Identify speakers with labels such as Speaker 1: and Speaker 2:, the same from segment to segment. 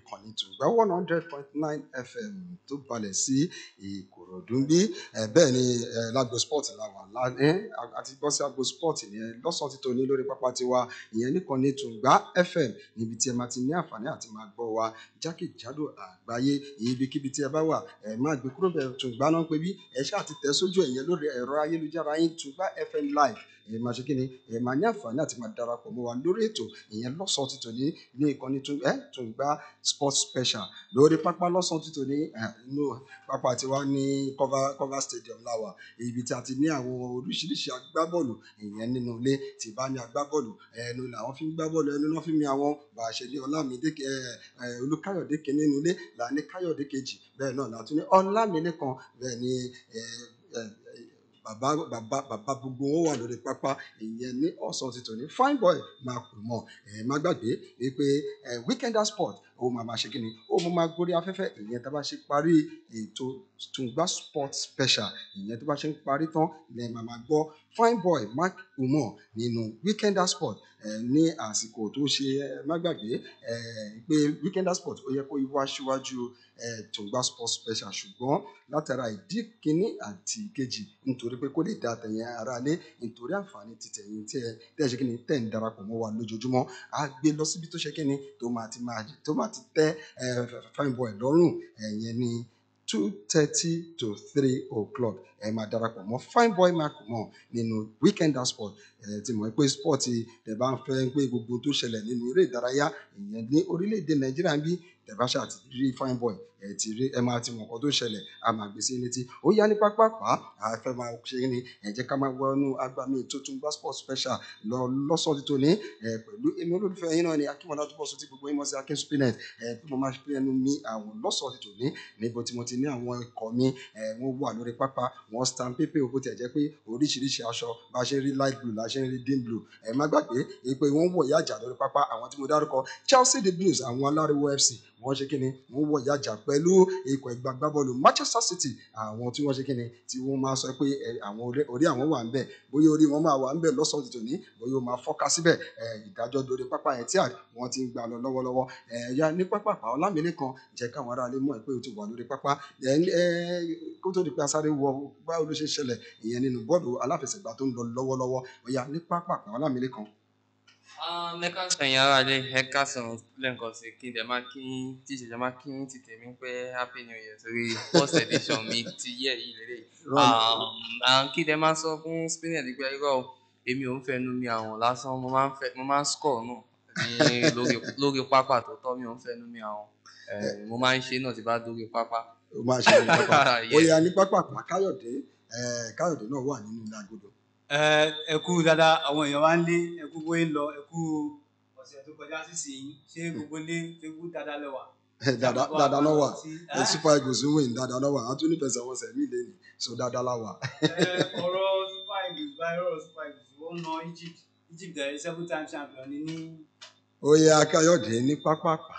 Speaker 1: ìkànnì tùgbà one hundred point nine fm tó balẹ̀ sí ìkòròdú bí bẹ́ẹ̀ ni eh, lágbo sport la wà lánàá àti bọ́ sí agbo sport nìyẹn lọ́sàn-án ti tòní lórí pápá tiwa ìyẹn nìkànnì tùgbà fm níbi tí ẹ máa ti ní àǹfààní àti máa gbọ́ wa jákèjádò àgbáyé ibikíbi tí ẹ bá wà ẹ máa gbé kúrò bẹ̀rẹ̀ tùgbà náà pé bí ẹ ṣáà ti tẹ̀ sójú ẹ̀yẹn lórí ẹ̀rọ ayélujára yín tùgbà fm live ẹ máa ṣe kí ni ẹ máa ní àǹfààní àti máa darapọ̀ mọ́ wa lórí ètò ìyẹn lọ́sàn-án ti tòní ní ìkànnì tún ẹ tún gba sports special lórí pápá lọ́sàn-án ti tòní ẹ inú pápá tiwa ní cover cover stadium láwà ibi tí a ti ní àwọn oríṣiríṣi agbábọ́ọ̀lù ìyẹn nínú ilé tí bá ní agbábọ́ọ̀lù ẹnu làwọn fi ń gbá bọ́ọ̀lù ẹnu náà fi ń mi àwọn bá a ṣe ní ọlámídé ẹ ẹ olùkáyọ̀dé kìíní nínú ilé là ní káyọ̀dé kejì bẹ́ẹ̀ náà là tún ní ọlámídé kan bẹ́ẹ̀ ni ẹ ẹ bàbá bàbá bàbá gbogbo wọn wà lórí pápá ìyẹn ní ọ̀sán ti tòní fine boy máa kù mọ́ ẹ má gbàgbé wípé ẹ weekender sport ó máa máa ṣe kí ni ó máa máa gorí afẹ́fẹ́ ìyẹn tá a bá ṣe parí ètò tùǹgbà sport special ìyẹn tó bá ṣe ń parí tán ilẹ̀ máa máa gbọ́ fine boy mark umar nínú weekender sport ẹ ní àsìkò tó ṣe ẹ má gbàgbé ẹ pé weekender sport ó yẹ kó wá síwájú ẹ tùǹgbà sport special ṣùgbọ́n látara ìdí kínní àti ìkejì nítorí pé kó lè da àtẹ̀yìn ara lé nítorí àǹfààní títẹ̀yìn tí ẹ tẹ́ ẹ ṣe kí ni tẹ̀ ń darapọ̀ mọ́ wa lójoojúmọ́ á gbé lọ síbi tó ṣe kí ni tó máa ti máa tó máa ti tẹ́ ẹ fine boy lọ́rùn ẹ̀yẹn ní two thirty to three o'clock ẹ máa darapọ̀ mọ́ fine boy mark mọ́ nínú weekender sport ẹ ti mọ̀ pé sport ẹ bá ń fẹ́ pé gbogbo tó ṣẹlẹ̀ nínú eré ìdárayá ìyẹn ní orílẹ̀-èdè nàìjíríà ń bí tẹ̀báṣà ti rí fine boy ẹ ti rí ẹ máa ti mọ̀ nǹkan tó ṣẹlẹ̀ a máa gbé sí létí ó yá ní pápápá a fẹ́ máa ṣe ní ẹ jẹ́ ká máa wọnú agbami tuntun gba sport special lọ lọ́sọ̀ọ́ tó ní ẹ pẹ̀lú èmi olólùfẹ́ yín náà ni akínmọ̀lá tó bọ̀ sí ti gbogbo yín mọ̀ sí akin spinet ẹ bí mo máa fi ẹnu mi àwọn lọ́sọ̀ọ́ tó ní níbo tí mo ti ní àwọn ikọ̀ mi ẹ wọ́n wà lórí pápá wọ́n stand pépé òkú tẹ̀ jẹ́ pé oríṣiríṣi aṣọ bá ṣe rí light blue la ṣe ń rí dim blue ẹ má gbàgbé pé wọ́n wọ̀ yájà lórí pápá àwọn tí mo dárúkọ Chelsea the Blues àwọn aláriwo FC wọ́n ṣe kíni wọ́n wọ̀ yájà pẹ̀lú ikọ̀ ẹgbẹ́ agbábọ́ọ̀lù Manchester City àwọn tí wọ́n ṣe kíni tí wọ́n máa sọ pé àwọn orí àwọn wà ń bẹ̀ bóyá orí wọn máa wà ń bẹ̀ lọ́sàn-án tòní bóyá ó máa fọ́ká síbẹ̀ ìdájọ́ lórí pápá ẹ̀ tí wọ́n ti ń gbà lọ lọ́wọ́lọ́wọ́ ẹ̀yà ní pápá ọlámilé kan jẹ́ káwọn aráalé mọ̀ pé o ti wà lórí pápá kó tó di pé asáré wọ báwo ló ṣe ṣẹlẹ̀ ìyẹn nínú bọ́ọ̀lù aláfẹsẹ̀gbá tó ń lọ lọ́wọ́lọ́wọ́ ọ̀yà ní pápá ọlámilé kan
Speaker 2: mẹ́ka sẹ̀yìn ara lé ẹ̀ka sọ̀rọ̀ lẹ́ǹkan sí kí n dẹ̀ máa kí tí ìṣẹ̀jẹ̀ máa kí ti tèmi pé happy new year sórí first edition mi ti yẹ yìí lélẹ̀ kí n dẹ̀ máa sọ fún spinner pé irọ́ èmi ò ń fẹnu mi àwọn lásán mo máa ń fẹ́ mo máa ń score náà ní lórí lórí pápá tó tọ́ mi ò ń fẹnu mi àwọn mo máa ń ṣe náà tí bá dórí pápá.
Speaker 1: o máa ṣe ní pápá ó yá ní pápá pa káyọ̀dé káyọ̀dé náà wà nínú ilé agodo
Speaker 3: ẹ kú dáadáa àwọn èèyàn wá ń lé ẹ kú bóyá ń lọ ẹ kú ọ̀sẹ̀ tó kọjá sísìn ṣé gbogbo lé ṣé kú dáadáa lẹ́wà.
Speaker 1: dáadáa náà wà super eagles ń win dáadáa náà wà á tún nífẹ̀ẹ́ sẹ́wọ́nsẹ̀ mí lé ní so dáadáa la wà.
Speaker 3: ọ̀rọ̀ super eagles báyìí ọ̀rọ̀ super eagles wọ́n na Egypt Egypt ẹ̀ seven time champion ni ní.
Speaker 1: ó yá káyọ̀dé ní pápá pa.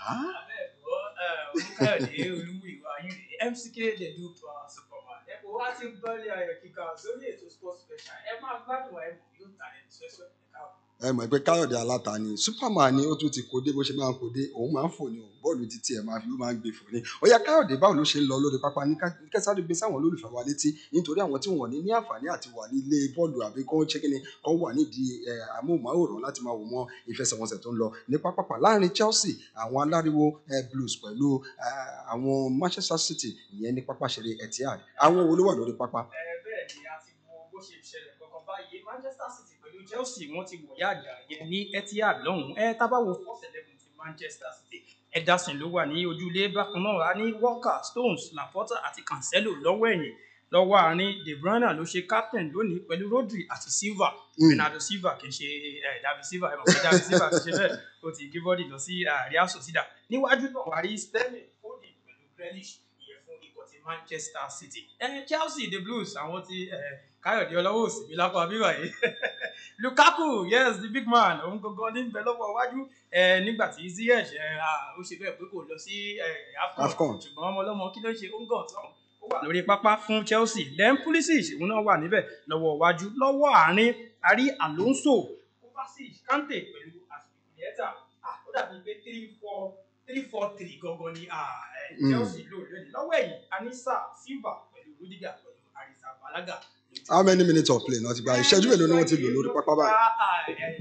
Speaker 4: olùkọ́yọ̀dé olúmúìwá MCK dey do power superman ẹ kò wá sí bọ́ọ̀lì ayọ̀ kíkà sórí ètò sports special ẹ máa gbádùn ẹ mọ̀ yóò tà ẹ sọ́sọ́ ẹ káàbọ̀.
Speaker 1: ẹ mọ̀ pé káyọ̀dé aláta ni superman ni ó tún ti kó dé bó ṣe máa ń kó dé òun máa ń fò ní bọ́ọ̀lù títí ẹ̀ máa fi ó máa ń gbé fò ní. ó yá káyọ̀dé báwo ló ṣe ń lọ lórí pápá ní kẹsàdé gbé sáwọn olólùfẹ́ wa létí nítorí àwọn tí wọ́n ní ní àǹfààní àti wà nílé bọ́ọ̀lù àbí kọ́ ṣé kíni kọ́ wà nídìí amóhùnmáwòrán láti máa wò mọ́ ìfẹsẹ̀wọnsẹ̀ tó ń lọ ní pápápá láàrin Chelsea àwọn aláriwo blues pẹ̀lú àwọn Manchester City ìyẹn ní pápá ṣeré Etihad àwọn wo ló wà lórí pápá.
Speaker 4: ẹ bẹ́ẹ̀ ni a ti mọ bó ṣe ṣẹlẹ̀ kankan báyìí Manchester City pẹ̀lú Chelsea wọ́n ti wọ̀ yáàjà yẹn ní Etihad lọ́hùn-ún ẹ tábàwò first eleven ti Manchester City Ederson ló wà ní ojúlé bákan náà a ní Walker Stones Laporta àti Cancelo lọ́wọ́ ẹ̀yìn lọ́wọ́ àárín De Bruyne ló ṣe captain lónìí pẹ̀lú Rodri àti Silva Bernardo Silva kì í ṣe David Silva ẹ̀ mọ̀ pé David Silva kì í ṣe bẹ́ẹ̀ ó ti gé bọ́dì lọ sí Real Sociedad níwájú náà wà rí Sterling Foden pẹ̀lú Grealish ìyẹn fún ikọ̀ ti Manchester City Chelsea the Blues àwọn ti Káyọ̀dé ọlọ́wọ́ òsì mi lápá bíbá yìí Lukaku yes the big man òun gangan ní bẹ lọ́wọ́ iwájú nígbà tí Ziyech ó ṣe bẹ́ẹ̀ pé kò lọ sí AFCON ṣùgbọ́n ọmọ ọlọ́mọ kí ló ṣe ó ń gàn tán wà lórí pápá fún Chelsea then Pulisic òun náà wà níbẹ̀ lọ́wọ́ iwájú lọ́wọ́ àárín àrí Alonso Kovacic Kante pẹ̀lú Azpilicueta ó dàbí pé three four three four three gangan ni ah, eh,
Speaker 1: Mm.
Speaker 4: Chelsea lò lónìí lọ́wọ́ ẹ̀yìn anisa silva pẹ̀lú rudiger pẹ̀lú arisa balaga.
Speaker 1: how many minutes of play náà ti gba ìṣẹ́jú mélòó ni wọ́n ti lò lórí pápá báyìí.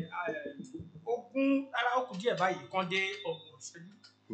Speaker 4: ogún ara ó kù díẹ̀ báyìí kan dé ọgbọ̀n ìṣẹ́jú.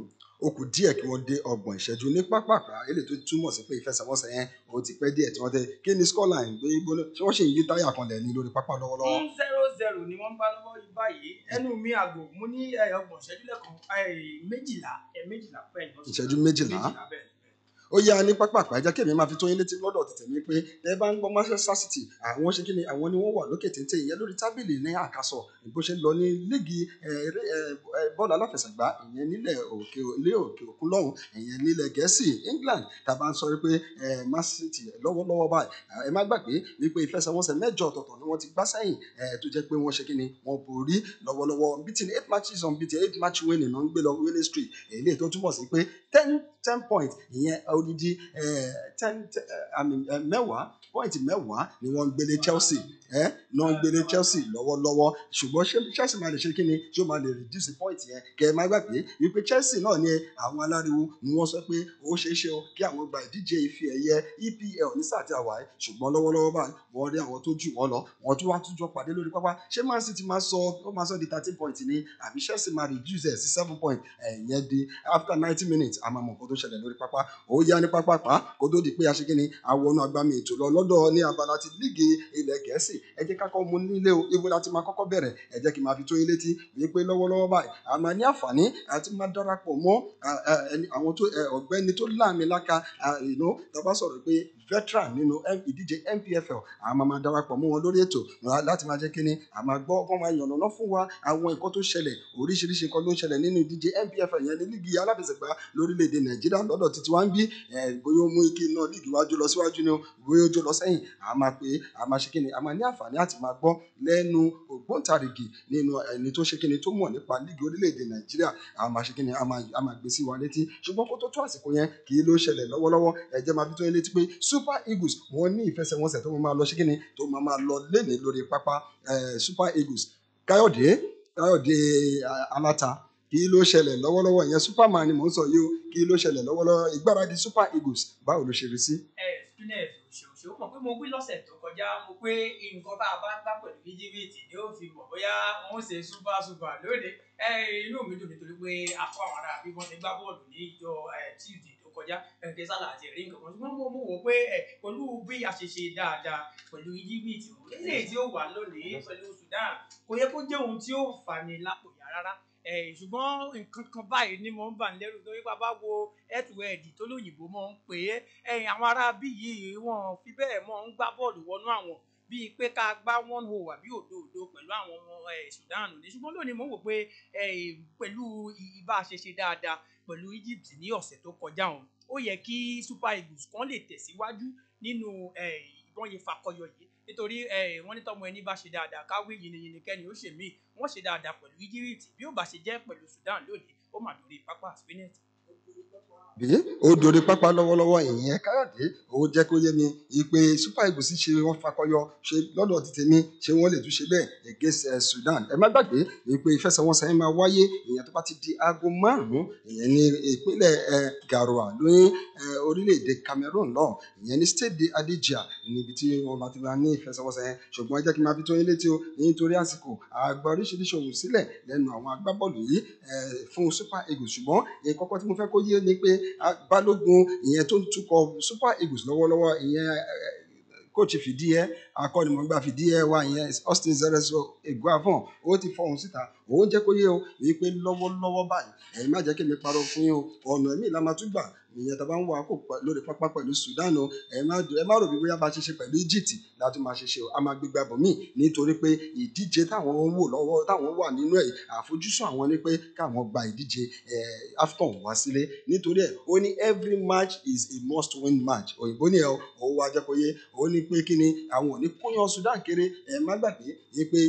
Speaker 1: ó kù díẹ̀ kí wọ́n dé ọgbọ̀n ìṣẹ́jú ní pápákọ̀ eléyìí tó túmọ̀ sí pé ìfẹsẹ̀wọnsẹ̀ yẹn ó ti pẹ́ díẹ̀ tí wọ́n tẹ kí ni scoreline gbé gbóná ṣé wọ́n ṣì ń yí táyà kan lẹ̀ ní lórí pápá lọ́wọ́lọ́wọ́.
Speaker 4: fún zero zero ni wọ́n ń bá lọ́wọ́ yìí báyìí ẹnu mi àgò mo ní eh, ọgbọ̀n ìṣẹ́jú lẹ́kan eh, méjìlá eh, méjìlá bẹ́ẹ̀ ni wọ́n sọ.
Speaker 1: ìṣẹ́jú méjìlá
Speaker 4: méjìlá bẹ́ẹ̀ ni.
Speaker 1: ó yá ní pápákọ̀ ẹ jẹ́ kí èmi máa fi tó yín létí lọ́dọ̀ tètè mi pé ẹ bá ń gbọ́ Manchester City àwọn ṣe kí ni àwọn ni wọ́n wà lókè téńté ìyẹn lórí tábìlì ní àkàsọ̀ bó ṣe ń lọ ní líìgì eh, eré, eh, eh, bọ́ọ̀lù aláfẹsẹ̀gbá ìyẹn nílẹ̀ òkè ilé òkè òkun lọ́hùn ìyẹn nílẹ̀ gẹ̀ẹ́sì England tá a bá ń sọ wípé eh, Man City lọ́wọ́lọ́wọ́ báyìí ẹ má gbàgbé wípé ìfẹsẹ̀wọnsẹ̀ mẹ́jọ ọ̀tọ̀ọ̀tọ̀ ni wọ́n ti gbá sẹ́yìn eh, tó jẹ́ pé wọ́n ṣe kí ni wọ́n borí lọ́wọ́lọ́wọ́ beating eight matches on beating eight match winning náà ń gbé lọ winning streak èyí tó túmọ̀ sí pé ten ten points ìyẹn odidi eh, ten ten, eh, I mean, eh, mẹ́wàá point mẹ́wàá ni wọ́n ń gbélé Chelsea ẹ náà ń gbélé Chelsea lọ́wọ́lọ́wọ́ ṣùgbọ́n ṣé Chelsea máa lè ṣe kí ni tí ó máa lè reduce point yẹn kẹ ẹ má gbàgbé wípé Chelsea náà ni àwọn aláriwo ni wọ́n sọ pé ó ṣeé ṣe o kí àwọn gba ìdíje ife ẹ̀yẹ EPL ní sáà tí a wà ẹ́ ṣùgbọ́n lọ́wọ́lọ́wọ́ báyìí wọ́n rí àwọn tó jù wọ́n lọ wọ́n tún wá tún jọ pàdé lórí pápá ṣé Man City máa sọ ó máa sọ di thirteen point ni àbí Chelsea máa reduce ẹ̀ sí seven point ẹ̀yẹn di after ninety minutes a máa mọ̀ nǹkan tó ṣẹlẹ̀ lórí pápá ó yá ní pápá pa kó tó di pé a ṣe kí ni àwọn ọ̀nà agbami ètò lọ lọ́dọ̀ ní abala ti líìgì ilẹ̀ gẹ̀ẹ́sì ẹ jẹ́ ká kọ́ mu nílé o ibo láti máa kọ́kọ́ bẹ̀rẹ̀ ẹ jẹ́ kí n máa fi tó yín létí wípé lọ́wọ́lọ́wọ́ báyìí a máa ní àǹfààní àti máa darapọ̀ mọ́ à, à, ẹni- àwọn tó ẹ, ọ̀gbẹ́ni tó láàmìlaka ìnú tàbá sọ̀rọ̀ pé veteran nínú M- ìdíje NPFL a máa máa darapọ̀ mọ́ wọn lórí ètò rà- láti máa jẹ́ kí ni a máa gbọ́ wọ́n máa yànnàná fún wa àwọn nǹkan tó ṣẹlẹ̀ oríṣiríṣi nǹkan ló ń ṣẹlẹ̀ nínú ìdíje NPFL yẹn ní líìgì aláfẹsẹ̀gbá lórílẹ̀‐èdè Nàìjíríà lọ́dọ̀ títí wá ń bí ẹ̀, bóyá ó mú ike náà líìgì wájú lọ síwájú ni o bóyá ó jó lọ sẹ́yìn a máa pé a máa ṣe kí ni a máa ní àǹfààní àti máa gbọ́ lẹ́nu ògbóǹtarìgì nínú ẹni tó ṣe kí ni tó mọ̀ nípa líìgì orílẹ̀‐èdè Nàìjíríà a máa ṣe kí ni a máa a máa gbé sí wa létí ṣùgbọ́n kó tó tó àsìkò yẹn kì í ló ṣẹlẹ̀ lọ́wọ́lọ́wọ́ ẹ jẹ́ máa fi tó yín létí pé Super Eagles wọ́n ní ìfẹsẹ̀wọnsẹ̀ tó máa lọ ṣe kí ni tó máa máa lọ lénìí lórí pápá eh, Super Eagles Káyọ̀dé Káyọ̀dé ah, Aláta kí ló ṣẹlẹ̀ lọ́wọ́lọ́wọ́ ìyẹn Superman ni mò ń sọ yìí o kí ló ṣẹlẹ̀ lọ́wọ́lọ́wọ́ ìgbáradì Super Eagles báwo ló ṣe rí sí.
Speaker 4: ẹ spinner òṣèòṣè ó mọ̀ pé mo wí lọ́sẹ̀ tó kọjá mo pé nǹkan tá a bá gbá pẹ̀lú íjíbítì ni ó fi mọ̀ bóyá wọ́n ṣe super super lónìí ẹ inú mi dùn nítorí pé àpò àwọn ará bí wọ́n ti gbá bọ́ọ̀lù ní ìjọ ẹ tuesday tó kọjá ẹnìkan sálà àti ẹ̀rí nǹkan kan ṣùgbọ́n mo mo wò pé ẹ pẹ̀lú bí a ṣe ṣe dáadáa pẹ̀lú íjíbítì eléyìí tí ó wà lónìí pẹ̀lú sudan kò yẹ kó jẹ́ ohun tí ó fani lápò yá rárá ẹ ṣùgbọ́n nǹkan kan báyìí ni mo ń bà ń lẹ́rù torí bàbá wo ẹ̀tùwẹ̀ẹ̀dì tó lóyìnbó mọ̀ ń pè é ẹ̀yìn àwọn ará bí yìí wọn fi bẹ́ẹ̀ mọ̀ ń gbá bọ́ọ̀lù wọnú àwọn bíi pé ká gbá one hole àbí òdo òdo pẹ̀lú àwọn ọmọ ẹ̀ Sudan ní ṣùgbọ́n lónìí mo wò pé ẹ̀, pẹ̀lú ibà ṣe ṣe dáadáa pẹ̀lú Egypt ní ọ̀sẹ̀ tó kọjá ọ̀hún ó yẹ kí Super Eagles kan lè tẹ̀síwájú nínú ẹ̀, ìbọn yẹn fakọyọ yìí nítorí ẹ̀, wọ́n ní tọ́mọ ẹni bá ṣe dáadáa káwé yìnyín kẹ́ni ó ṣe míì wọ́n ṣe dáadáa pẹ̀lú Egypt bí ó bá ṣe jẹ́ pẹ̀lú Sudan lónìí ó mà lórí pápá spinet
Speaker 1: bí ó dorí pápá lọ́wọ́lọ́wọ́ ìyẹn káyọ̀dé ó jẹ́ kó yé mi ìpè super eagles ṣe wọ́n fakọyọ ṣe lọ́dọ̀ ti tèmi ṣé wọ́n lè tún ṣe bẹ́ẹ̀ against eh, sudan ẹ má gbàgbé ìpè ìfẹsẹ̀wọnsẹ̀ yẹn máa wáyé ìyẹn tó bá ti di aago márùn-ún ìyẹn ní ìpínlẹ̀ eh, garoua lóyún eh, orílẹ̀-èdè cameroon lọ ìyẹn ní state de adijia níbi tí wọ́n bá ti máa ní ìfẹsẹ̀wọnsẹ̀ yẹn ṣùgbọ́n ẹ jẹ́ kí n máa fi tó yín létí o nítorí àsìkò àgbà oríṣiríṣi òwò sílẹ̀ lẹ́nu àwọn agbábọ́ọ̀lù yìí eh, fún super eagles ṣùgbọ́n ìkọ́kọ́ tí mo fẹ́ kó yé ni pé a- balógun ìyẹn tó ń tukọ̀ super eagles lọ́wọ́lọ́wọ́ ìyẹn eh, kóòtù fìdí ẹ akọ́nimọ̀gbà fìdí ẹ wá ìyẹn austin zerezo eguavon ó ti fọhùn síta òun jẹ́ kó yé o wípé lọ́wọ́lọ́wọ́ báyìí ẹ̀yin má jẹ́ kí mi parọ́ fún yín o ọ̀nà ẹ̀mí la máa tún gbà ìyẹn tá a bá ń wọ àkó lórí pápá pẹ̀lú sudan o ẹ má ẹ má rò bí bóyá bá ṣe ṣe pẹ̀lú egypt láti máa ṣe ṣe o a máa gbégbá bọ̀ míì nítorí pé ìdíje táwọn ń wò lọ́wọ́ táwọn wà nínú ẹ̀ àfojúsùn àwọn ni pé káwọn gba ìdíje eh, afcon wá sílé nítorí ẹ̀ ó ní every match is a must win match òyìnbó ni ẹ o òun wá jẹ́ kó yé ó ní pé kí ni àwọn ò ní kóyan sudan kéré ẹ má gbàgbé yé pé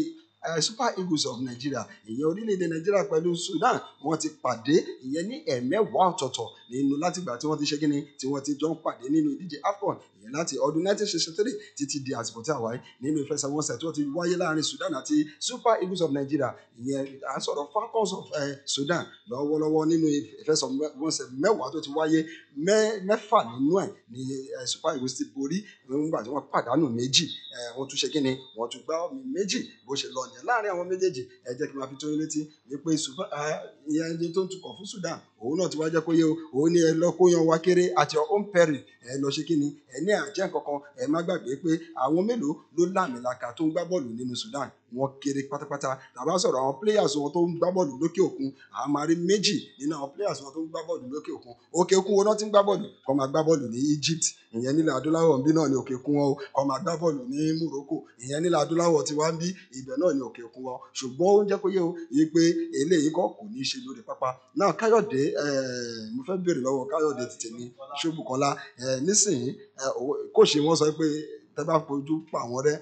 Speaker 1: eh, super eagles of nigeria ìyẹn orílẹ̀-èdè nàìjíríà pẹ̀lú sudan wọ́n ti pàdé ìyẹn ní ẹ̀mẹ́wàá ọ̀tọ̀ọ̀tọ̀ nínú látìgbà tí wọ́n ti ṣe kíni tí wọ́n ti jọ ń pàdé nínú ìdíje afcon ìyẹn láti ọdún 1963 títí di àsìkò tí a wáyé nínú ìfẹsẹ̀wọnsẹ̀ tí wọ́n ti wáyé láàrin sudan àti super eagles of nigeria ìyẹn à ń sọ̀rọ̀ falcons of eh, sudan lọ́wọ́lọ́wọ́ nínú ìfẹsẹ̀wọnsẹ̀ mẹ́wàá tó ti wáyé mẹ́- mẹ́fà nínú ẹ̀ ní eh, super eagles ti borí nígbà tí wọ́n pàdánù méjì eh, wọ́n tún ṣe kí ni wọ́n tún gbá ọ̀mì méjì bó ṣe lọ nìyẹn láàrin àwọn méjèèjì ẹ jẹ́ kí n máa fi tó yín létí wípé Sudan- ah, ìyẹn ẹni tó ń tukọ̀ fún sudan òun náà ti wá jẹ́ kó yé o òun ní ẹ lọ kó yan wa kéré àti your own peril ẹ lọ ṣe kí ni ẹ ní àjẹ́ kankan ẹ má gbàgbé pé àwọn mélòó ló láàmìlaka tó ń gbá bọ́ọ̀lù nínú sudan wọ́n kéré pátápátá tàbá sọ̀rọ̀ àwọn players wọn tó ń gbá bọ́ọ̀lù lókè òkun àwọn máa rí méjì nínú àwọn players wọn tó ń gbá bọ́ọ̀lù lókè òkun òkè òkun wọn náà ti ń gbá bọ́ọ̀lù kọ́ máa gbá bọ́ọ̀lù ní egypt ìyẹn nílẹ̀ adúláwọ̀ ń bí náà ní òkè òkun wọn o kọ́ máa gbá bọ́ọ̀lù ní morocco ìyẹn nílẹ̀ adúláwọ̀ ti wá ń bí ibẹ̀ náà ní òkè òkun wọn ṣùgbọ́n ó ń jẹ́ kó yé o yé pé eléyìí kọ́ kò ní í ṣe lórí pápá náà káyọ̀dé eh, mo fẹ́ béèrè lọ́wọ́ káyọ̀dé ti tèmi ṣóbùkọ́lá eh, nísìnyí eh, òwe- kóòṣì wọn sọ pé tẹ́ bá fojú pa àwọn rẹ́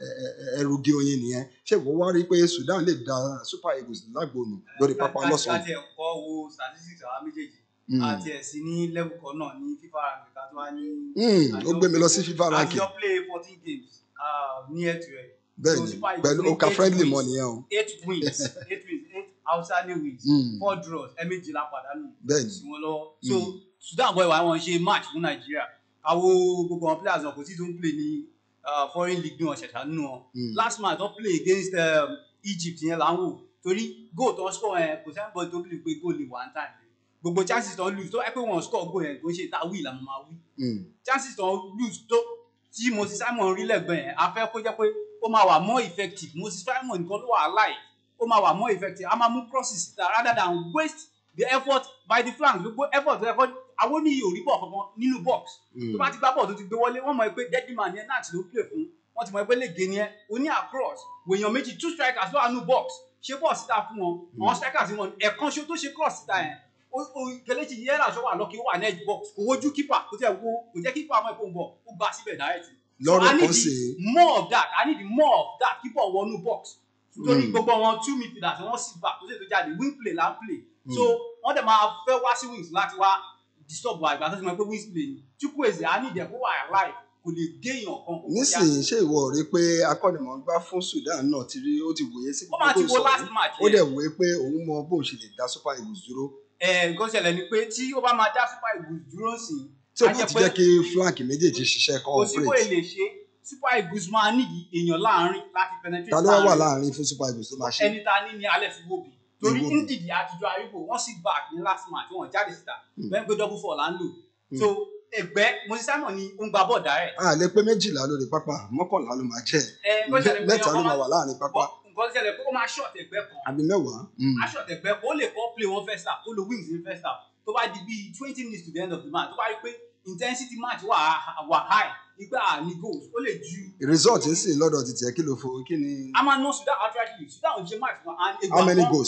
Speaker 1: ẹrùgé oyin nìyẹn ṣé ìwọ wá rí i pé sudan lè da super eagles lágbóònù lórí pápá lọ́sàn-án
Speaker 3: láti ẹ̀kọ́ wo statistics àwa méjèèjì
Speaker 1: Mm.
Speaker 3: àti ẹ̀sìn ní level kan náà ní fífa àgbẹ̀ká tó wá ní.
Speaker 1: Mm, ó gbé mi lọ sí fifa ranking
Speaker 3: àjọ play fourteen games uh, ní ẹ̀tù ẹ̀.
Speaker 1: bẹ́ẹ̀
Speaker 3: So
Speaker 1: ni
Speaker 3: Super Eagles
Speaker 1: pẹ̀lú
Speaker 3: ní
Speaker 1: oka
Speaker 3: eight
Speaker 1: friendly
Speaker 3: wins.
Speaker 1: mọ́ nìyẹn o
Speaker 3: eight wins eight wins eight outstanding wins
Speaker 1: Mm.
Speaker 3: four draws ẹ̀mejìlá pàdánù
Speaker 1: bẹ́ẹ̀ ni
Speaker 3: sí wọn lọ́wọ́ so sudan boy wa wọn ṣe match fún nàìjíríà àwo gbogbo àwọn players wọn kò tí tó ń play ní uh, foreign league ní wọn ṣẹ̀ṣà nínú wọn
Speaker 1: Mm.
Speaker 3: last match wọn play against um, egypt yẹn là ń wò torí goal tó ń score yẹn kò sẹ́ni bọ́ọ̀lù tó believe pé goal lè one time gbogbo chances tó ń lose tó ẹ pé wọn score goal yẹn kò ń ṣe ta wí làwọn máa wí
Speaker 1: Mm,
Speaker 3: chances tó ń lose tó tí moses simon rí lẹ́gbẹ̀ẹ́ yẹn a fẹ́ kó jẹ́ pé ó máa wà more effective moses simon nìkan ló wà alive ó máa wà more effective a máa mú crosses síta rather than waste the effort by the flank gbogbo effort tó yẹ kó àwọn oníyì ò rí bọ̀ kankan nínú box tó bá ti gbá bọ̀ tó ti gbé wọlé wọ́n mọ̀ pé deadly man yẹn náà ti ló play fún wọ́n ti mọ̀ pé lè gé ni ẹ́ o ní across wèèyàn méjì two strikers ló wà nínú box ṣé bọ̀ síta fún wọn àwọn strikers wọn ẹ̀kan ṣo tó ṣe cross síta yẹn o o kelechi yẹn làṣọ wà lọ́kì ó wà ní edge box kò wojú keeper kò tẹ̀ wo kò jẹ́ keeper ọmọ ẹ̀kọ́ ń bọ̀ ó gbà síbẹ̀ direct
Speaker 1: lọ́rọ̀
Speaker 3: I need
Speaker 1: kan
Speaker 3: the
Speaker 1: sí
Speaker 3: more of that I need the more of that keep on wọnú box nítorí
Speaker 1: Mm.
Speaker 3: gbogbo wọn two midfielders wọn sit back tó sì tó jáde wing play là ń play so
Speaker 1: Mm.
Speaker 3: wọn dẹ̀ máa fẹ́ wá sí wings láti wá disturb wa ìgbà tó ti mọ̀ pé wings play ni chukwueze I need them kó wà alive kò lè gé èèyàn kan kó kọjá.
Speaker 1: nísìnyí ṣé ìwọ rí i pé akọ́nìmọ̀ọ́gbá fún sudan náà ti rí ó ti wòye sí
Speaker 3: ó máa ti
Speaker 1: gbogbo
Speaker 3: wo last
Speaker 1: ìsọ̀rí
Speaker 3: match
Speaker 1: ó
Speaker 3: yẹn
Speaker 1: dẹ̀ wòye pé òun mọ bóun ṣe lè dá super eagles dúró
Speaker 3: ẹ nǹkan ṣẹlẹ̀ ni pé tí ó bá máa dá super eagles dúró sí
Speaker 1: tí o bá ti jẹ́ kí flank méjèèjì ṣiṣẹ́ kan
Speaker 3: kò sí bó
Speaker 1: operate
Speaker 3: lè ṣe super eagles máa nídìí èèyàn láàrin láti penetrate
Speaker 1: ta ló wá wà
Speaker 3: láàrin.
Speaker 1: láàrin fún super eagles tó máa ṣe
Speaker 3: ẹni tá a ní ní alex iwobi torí
Speaker 1: Iwobi.
Speaker 3: ndidi àtijọ́ àríwò wọ́n sì back ní last match wọ́n jáde síta
Speaker 1: Hmm.
Speaker 3: bẹ́ẹ̀ pé double four là ń lò
Speaker 1: Hmm.
Speaker 3: so ẹgbẹ́ moses simon ni ó ń gba bọ́ọ̀dà rẹ̀
Speaker 1: a lè pé méjìlá lórí pápá mọ́kànlá ló máa jẹ́
Speaker 3: ẹ nǹkan ṣẹlẹ̀ pé
Speaker 1: mẹ́ta ló
Speaker 3: ọmọ
Speaker 1: máa wà láàrin pápá
Speaker 3: bọ́- nǹkan ṣẹlẹ̀ pé ó máa short ẹgbẹ́ kan
Speaker 1: àbí mẹ́wàá Mm.
Speaker 3: á short ẹgbẹ́ kan ó lè kọ́ play one first half ó lo wings ní first half tó bá di bíi twenty minutes to the end of the match tó bá rí pé intensity match wà wà high nígbà ní goals ó lè ju
Speaker 1: result ń sìn lọ́dọ̀ ti tiẹ̀ kí ló fo kí ni
Speaker 3: a máa ná sudan outrightly sudan ò ṣe match fún and
Speaker 1: how many
Speaker 3: kan-
Speaker 1: goals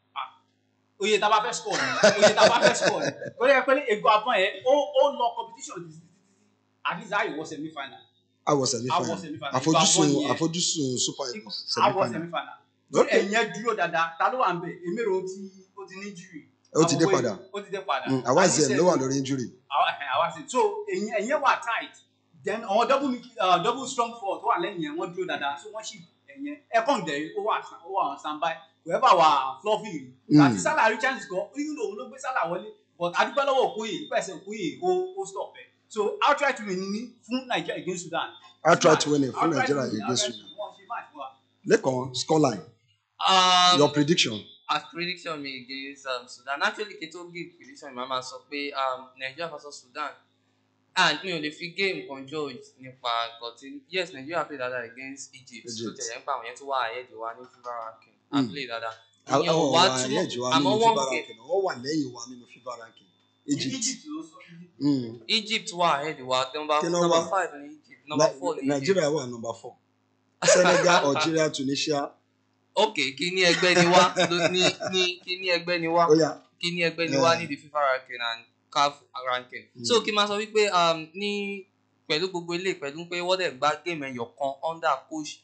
Speaker 3: oye tá a bá fẹ́ score ni oye tá a bá fẹ́ score ni torí ẹ pé ego àbọ̀n yẹn ó ó lọ competition títí títí at least àyè wọ semi final
Speaker 1: àwọ̀
Speaker 3: àwọ
Speaker 1: semi-final
Speaker 3: semi final
Speaker 1: àfojúsùn àfojúsùn super eagles
Speaker 3: àwọ
Speaker 1: semi-final
Speaker 3: semi final lórí ẹ̀yìn yẹn dúró dáadáa ta ló wà ń bẹ̀ emero ó ti ó ti ní jury
Speaker 1: ó ti dé padà
Speaker 3: ó ti dé padà
Speaker 1: Mm, Awaziem ló wà lórí injury
Speaker 3: Awaziem so ẹ̀yìn ẹ̀yìn wà tight then àwọn double mid- uh, double strong four tó wà lẹ́yìn yẹn wọ́n dúró dáadáa so wọ́n sì ẹ̀yìn ẹ̀kọ́ ǹdẹ̀rẹ̀ ó wà ó wà on standby whoever wà fluffy rí
Speaker 1: Mm.
Speaker 3: àti Salah rí chance kan even though òun ló gbé Salah wọlé but adúpẹ́ lọ́wọ́ Okoye pẹ̀sẹ̀ Okoye ó ó stop ẹ̀ so outright win ni fún Nigeria against Sudan
Speaker 1: outright winning fún
Speaker 3: Outright
Speaker 1: nigeria
Speaker 3: win,
Speaker 1: against
Speaker 3: outright
Speaker 1: sudan
Speaker 3: win, wọ́n ṣe match fún wa.
Speaker 1: lẹ́kàn scoreline
Speaker 2: Um,
Speaker 1: your prediction
Speaker 2: as prediction mi against um, Sudan actually kí n tó give prediction mi máa ma sọ pé um, Nigeria versus Sudan and mi ò lè fi game kan judge nípa nǹkan tí yes Nigeria play dada against Egypt tó
Speaker 1: Egypt.
Speaker 2: tẹ̀lé nípa àwọn yẹn tó wà ahead wa ní FIFA ranking
Speaker 1: Mm.
Speaker 2: and play dada
Speaker 1: àwọn
Speaker 2: ìyẹn ò
Speaker 1: wà
Speaker 2: wá túmọ̀
Speaker 1: lẹ́jọ́ wa
Speaker 2: àmọ́
Speaker 1: nínú
Speaker 2: one
Speaker 1: fifa
Speaker 2: game
Speaker 1: ranking wọ́n wà lẹ́yìn wa nínú fifa ranking egypt
Speaker 3: Egypt ló sọ Egypt.
Speaker 1: Mm.
Speaker 2: Egypt wà ahead wa number
Speaker 1: Kí ló
Speaker 2: number
Speaker 1: wà?
Speaker 2: five ní Egypt number
Speaker 1: Ni-
Speaker 2: four ní Egypt
Speaker 1: nigeria wà number four senegal algeria tunisia
Speaker 2: ok kí ní ẹgbẹ́ ni wá ló- ní ní kí ní ẹgbẹ́ ni wá
Speaker 1: ó yá
Speaker 2: kí ní ẹgbẹ́ ni wá
Speaker 1: Yeah.
Speaker 2: ní the FIFA ranking and CAF ranking.
Speaker 1: Mm.
Speaker 2: so kí n máa sọ wípé um, ní pẹ̀lú gbogbo ilé pẹ̀lú pé wọ́n dẹ̀ gba game ẹyọ kan under coach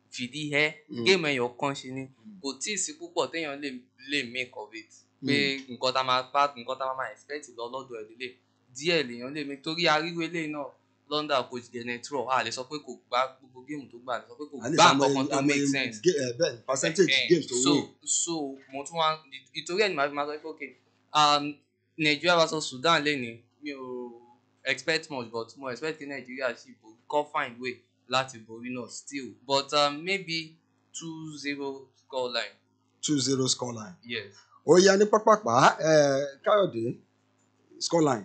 Speaker 2: fìdí ẹ
Speaker 1: Mm.
Speaker 2: géèmù ẹyọ kan ṣe ni kò tí ì sí púpọ̀ téèyàn lè lè make of it pé nǹkan tá a máa bá nǹkan tá a máa expect lọ lọ́dọ̀ ẹ̀ lélẹ̀ díẹ̀ lèèyàn lè make torí ariwo eléyìí náà London coach Genetro a lè sọ pé kò gbá gbogbo géèmù tó gbà a lè sọ pé kò
Speaker 1: a lè
Speaker 2: gbá
Speaker 1: sọ
Speaker 2: nǹkan
Speaker 1: àmọ́
Speaker 2: kan tó make sense
Speaker 1: ga- eh, bẹ́ẹ̀ ni, percentage
Speaker 2: Eh,
Speaker 1: games tó
Speaker 2: so
Speaker 1: win
Speaker 2: so mo tún wá ìtorí ẹ̀ ni màá fi máa sọ pé okay um, Nigeria versus Sudan lẹ́ni mi ò expect much but mo expect kí Nigeria ṣì borí kọ́ find way láti borí náà still but um, maybe two zero score line
Speaker 1: two zero scoreline.
Speaker 2: yes.
Speaker 1: ó yá ní pápápá eh, Káyọ̀dé scoreline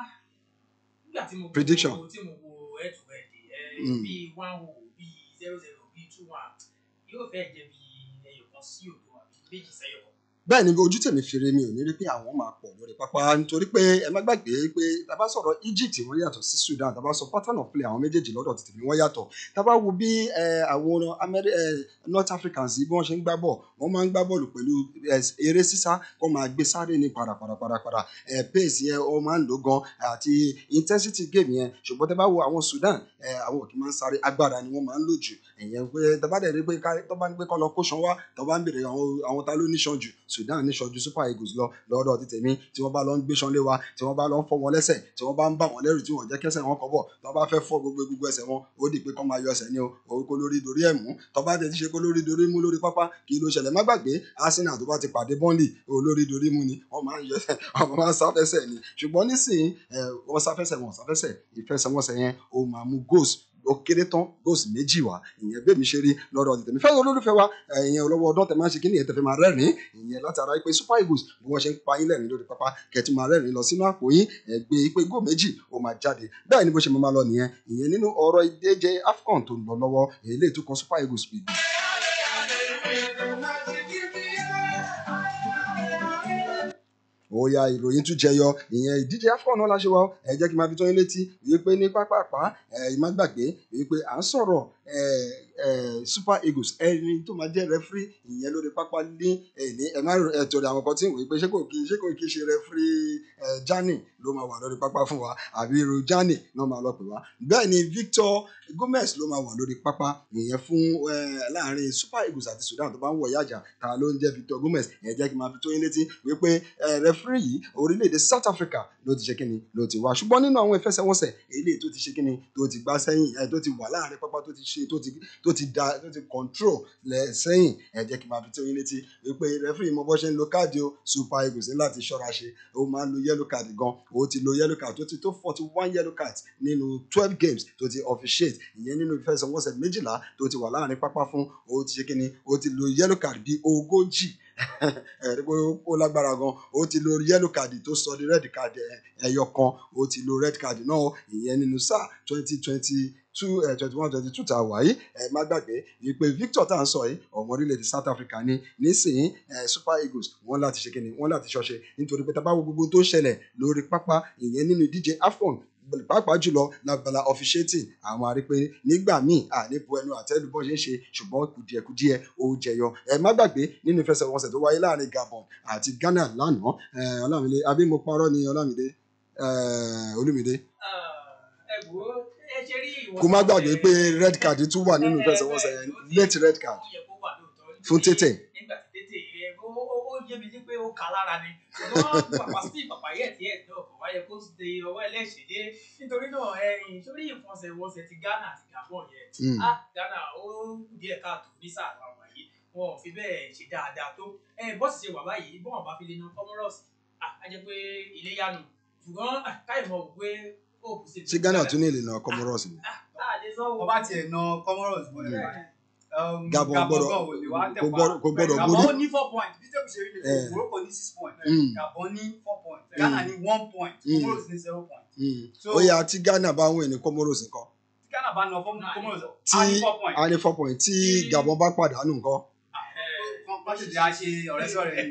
Speaker 4: nígbà tí mo
Speaker 1: Prediction.
Speaker 4: wo tí mo wo head to head ẹ
Speaker 1: Mm.
Speaker 4: bíi one o bíi zero zero bíi two one yóò fẹ́ jẹ́ bíi ẹyọ kan sí òdo àbí méjì sẹ́yọ̀ kan.
Speaker 1: bẹ́ẹ̀ ni ojú tèmi fèrè mi ò ní rí pé àwọn máa pọ̀ lórí pápá nítorí pé ẹ má gbàgbé pé tá a bá sọ̀rọ̀ Egypt wọ́n yàtọ̀ sí Sudan tá a bá sọ pattern of play àwọn méjèèjì lọ́dọ̀ tètè mi wọ́n yàtọ̀ tá a bá wo bí eh, àwọn Ameri- eh, North Africans yìí bí wọ́n ṣe ń gbá bọ̀ wọ́n máa ń gbá bọ́ọ̀lù pẹ̀lú eh, eré sísá kó máa gbé sáré ní padàpadàpadà eh, pace yẹn ó máa ń lò gan àti intensity game yẹn ṣùgbọ́n tá a bá wo àwọn Sudan eh, àwọn òkè máa ń sáré agbára ni wọ́n máa ń lò jù ẹ̀yẹn pé tá a bá dẹ̀ rí pé ká- tó bá ní pé kọ́ lọ kó ṣan wá tó bá ń bèrè àwọn àwọn ta ló níṣan jù Sudan níṣan ju Super Eagles lọ lọ́dọ̀ ti tèmi tí wọ́n bá lọ ń gbé ṣan lé wa tí wọ́n bá lọ ń fọ́ wọn lẹ́sẹ̀ tí wọ́n bá ń bà wọ́n lẹ́rù tí wọ́n jẹ́ kẹ́sẹ̀ wọn kọ́ bọ̀ tó bá fẹ́ fọ́ gbogbo gbogbo ẹsẹ̀ wọn ó di pé kọ́ máa yọ ẹsẹ̀ ní o òun kó lórí dorí ẹ̀ mú tó bá tẹ̀ ti ṣe kó lórí dorí mú lórí pápá kí ló ṣẹlẹ̀ má gbàgbé Arsenal tó bá ti pàdé Burnley olórí dorí mú ni wọ́n máa ń yọ ẹsẹ̀ wọ́n máa ń sáfẹ́sẹ̀ ni ṣùgbọ́n nísìnyí ẹ̀ wọ́n sáfẹ́sẹ̀ wọn sáfẹ́sẹ̀ ìfẹsẹ̀wọnsẹ̀ yẹn ó máa mú goals ó kéré tán goals méjì wá ìyẹn bẹ́ẹ̀ mi ṣe rí lọ́dọ̀ tètè mi fẹ́ràn olólùfẹ́ wa ìyẹn olówó ọdún tẹ̀ máa ń ṣe kí nìyẹn tẹ̀ fẹ́ máa rẹ́rìn-ín ìyẹn látara pé Super Eagles bí wọ́n ṣe ń pa yín lẹ́rìn lórí pápá kẹ̀tì máa rẹ́rìn lọ sínú àpò yín ẹgbẹ́ pé góò méjì ó máa jáde bẹ́ẹ̀ ni bó ṣe máa lọ nìyẹn ìyẹn nínú ọ̀rọ̀ ìdíje AFCON tó ń lọ lọ́wọ́ èyí tó kan Super Eagles bìbì. ó ya ìròyìn tún jẹyọ ìyẹn ìdíje AFCON náà láṣẹ wa ó. ẹ jẹ́ kí n máa fi tó yín létí wípé ní pápápá ẹ má gbàgbé wípé à ń sọ̀rọ̀ ẹ ẹ Super Eagles ẹni tó máa jẹ́ rẹfúrí ìyẹn lórí pápá ní ẹni ẹ má ẹ torí àwọn kan tí ń wòye pé ṣé kò kí ṣé kò kí ṣe rẹfúrí ẹ Jani ló máa wà lórí pápá fún wa àbí irú Jani náà máa lọ pè wá bẹ́ẹ̀ ni Victor Gomez ló máa wà lórí pápá ìyẹn fún ẹ láàrin Super Eagles àti Sudan tó bá ń wọ̀ yájà ta ló ń jẹ́ Victor Gomez ẹ jẹ́ kí n máa fi tó yín létí wípé ẹ rẹfúrí yìí orílẹ̀-èdè South Africa ló ti ṣe kíni ló ti wá ṣùgbọ́n nínú àwọn ìfẹsẹ̀wọnsẹ̀ eléyìí tó ti ṣe kíni tó ti gbá sẹ́yìn ẹ tó ti wà láàrin pápá tó ti ṣe tó ti tó ti da tó ti control lẹ sẹ́yìn ẹ jẹ́ kí n máa fi tó yín létí wípé rẹfúrí mọ bó ṣe ń lo káàdì o Super Eagles ní láti ṣọ́ra ṣe ó máa ń lo yellow card gan ó ti lo yellow card tó ti tó forty one yellow cards nínú twelve games tó ti officiate ìyẹn nínú ìfẹsẹ̀wọnsẹ̀ méjìlá tó ti wà láàrin pápá fún ó ti ṣe kíni ó ti lo yellow card bíi ogójì ẹ̀rí pé ó lágbára gan ó ti lo yellow card tó sọ di red card ẹyọ kan ó ti lo red card náà ìyẹn nínú sáà twenty twenty two twenty one twenty two tá a wà yìí ẹ má gbàgbé wípé Victor tá à ń sọ yìí ọmọ orílẹ̀-èdè South Africa ní nísìnyí ẹ Super Eagles wọ́n láti ṣe kíni wọ́n láti ṣọṣe nítorí pé tá a bá wo gbogbo tó ń ṣẹlẹ̀ lórí pápá ìyẹn nínú ìdíje AFCON pàápàá jùlọ lábala officiating àwọn arípe nígbà míì àníbu ẹnu àtẹ́lù bọ́n ṣe ń ṣe ṣùgbọ́n kùdìẹ̀kudìẹ̀ ó jẹyọ ẹ má gbàgbé nínú ìfẹsẹ̀wọnsẹ̀ tó wáyé láàrin Gabon àti Ghana lánàá ẹ Ọlámídé àbí mo parọ́ ni Ọlámídé ẹ Olúmídé
Speaker 4: ẹ wò ó ẹ ṣe rí ìwọ.
Speaker 1: kó má gbàgbé pé red card tún wà nínú ìfẹsẹ̀wọnsẹ̀ yẹn late red card fún tètè.
Speaker 4: nígbà tí tètè ẹ ó ó ó yé mi ní pé ó kà lára ni ṣùgbọ́n pàpà sí pàpà yẹ̀ tí ẹ̀ náà kò wáyé kó de ọwọ́ ẹlẹ́ṣẹ̀ dé nítorí náà ẹ̀yìn sórí ìfọ̀nsẹ̀wọnsẹ̀ ti Ghana àti Gabon yẹn
Speaker 1: Mm.
Speaker 4: ah Ghana ó kù díẹ̀ káàtó ní sáà àwọn yìí wọn ò fi bẹ́ẹ̀ ṣe dáadáa tó ẹ bọ́ọ̀sì ṣe wà báyìí bọ́ọ̀ bá fi lè na Comoros ah á jẹ́ pé ilé yánu ṣùgbọ́n ah, káyọ̀ mọ̀ wò pé ó kù sí.
Speaker 1: ṣé Ghana tún ní ìlànà Comoros ni.
Speaker 4: ah lè sọ wò.
Speaker 3: ọba tiẹ̀ na Comoros bọ̀ ẹ̀
Speaker 1: Gabon gbọ́dọ̀-
Speaker 3: gan ò lè wá tẹ̀
Speaker 1: kò
Speaker 3: pa.
Speaker 1: gbọ́dọ̀- kò gbọ́dọ̀
Speaker 3: Gabon
Speaker 1: borí.
Speaker 3: ní four points bí tẹ́kù ṣe rí
Speaker 1: Eh.
Speaker 3: lè Morocco ní six points
Speaker 1: Mm.
Speaker 3: Gabon ní four points Ghana ní one point
Speaker 1: Mm.
Speaker 3: Comoros ní zero point
Speaker 1: Mm.
Speaker 3: So-
Speaker 1: ó yá tí Ghana bá wìn ní Comoros nǹkan
Speaker 3: tí Ghana bá na fọ́ọ̀mù Comoros
Speaker 1: tí
Speaker 3: á ní four points.
Speaker 1: a ní four point tí Gabon bá pàdánù nǹkan.
Speaker 3: Wọ́n bá ṣe di a ṣe ọ̀rẹ́ sọ̀rẹ́ yìí.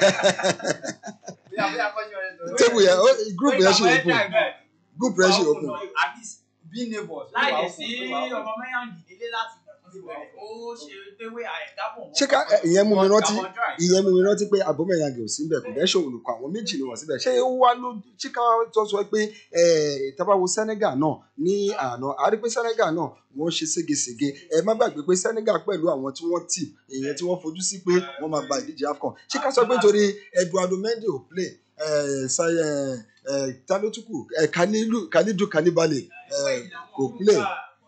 Speaker 3: Bóyá bóyá kọ́ ṣe ọ̀rẹ́ sọ̀rẹ́.
Speaker 1: tébù yẹn ó group yẹn ṣe open
Speaker 3: open.
Speaker 1: group yẹn ṣe open.
Speaker 3: At least be neighbors.
Speaker 4: láì lè sí ọmọ mẹ́yàǹgì nílé láti ìgbà tó ti bẹ̀rẹ̀ ó ṣe pé wé àìgábọ̀ wọn.
Speaker 1: ṣé ká ẹ, ìyẹn mú mi rántí
Speaker 3: Gabon dry.
Speaker 1: ìyẹn mú mi rántí pé abomeyang ò síbẹ̀ kò dẹ́ ṣòwò nìkan àwọn méjì ni wọ́n síbẹ̀ ṣé ó wá ló ṣé ká tó sọ pé tabawo Senegal náà ní àná a rí pé Senegal náà wọ́n ṣe ségesège ẹ má gbàgbé pé Senegal pẹ̀lú àwọn tí wọ́n tì èèyàn tí wọ́n fojú sí pé wọ́n máa gba ìdíje AFCON ṣé ká sọ pé nítorí Eduardo Mendy ò play ẹ, Sa- ẹ, ẹ, ta ló tún kù ẹ, Kalilu Kalidu Kanibale ẹ, kò play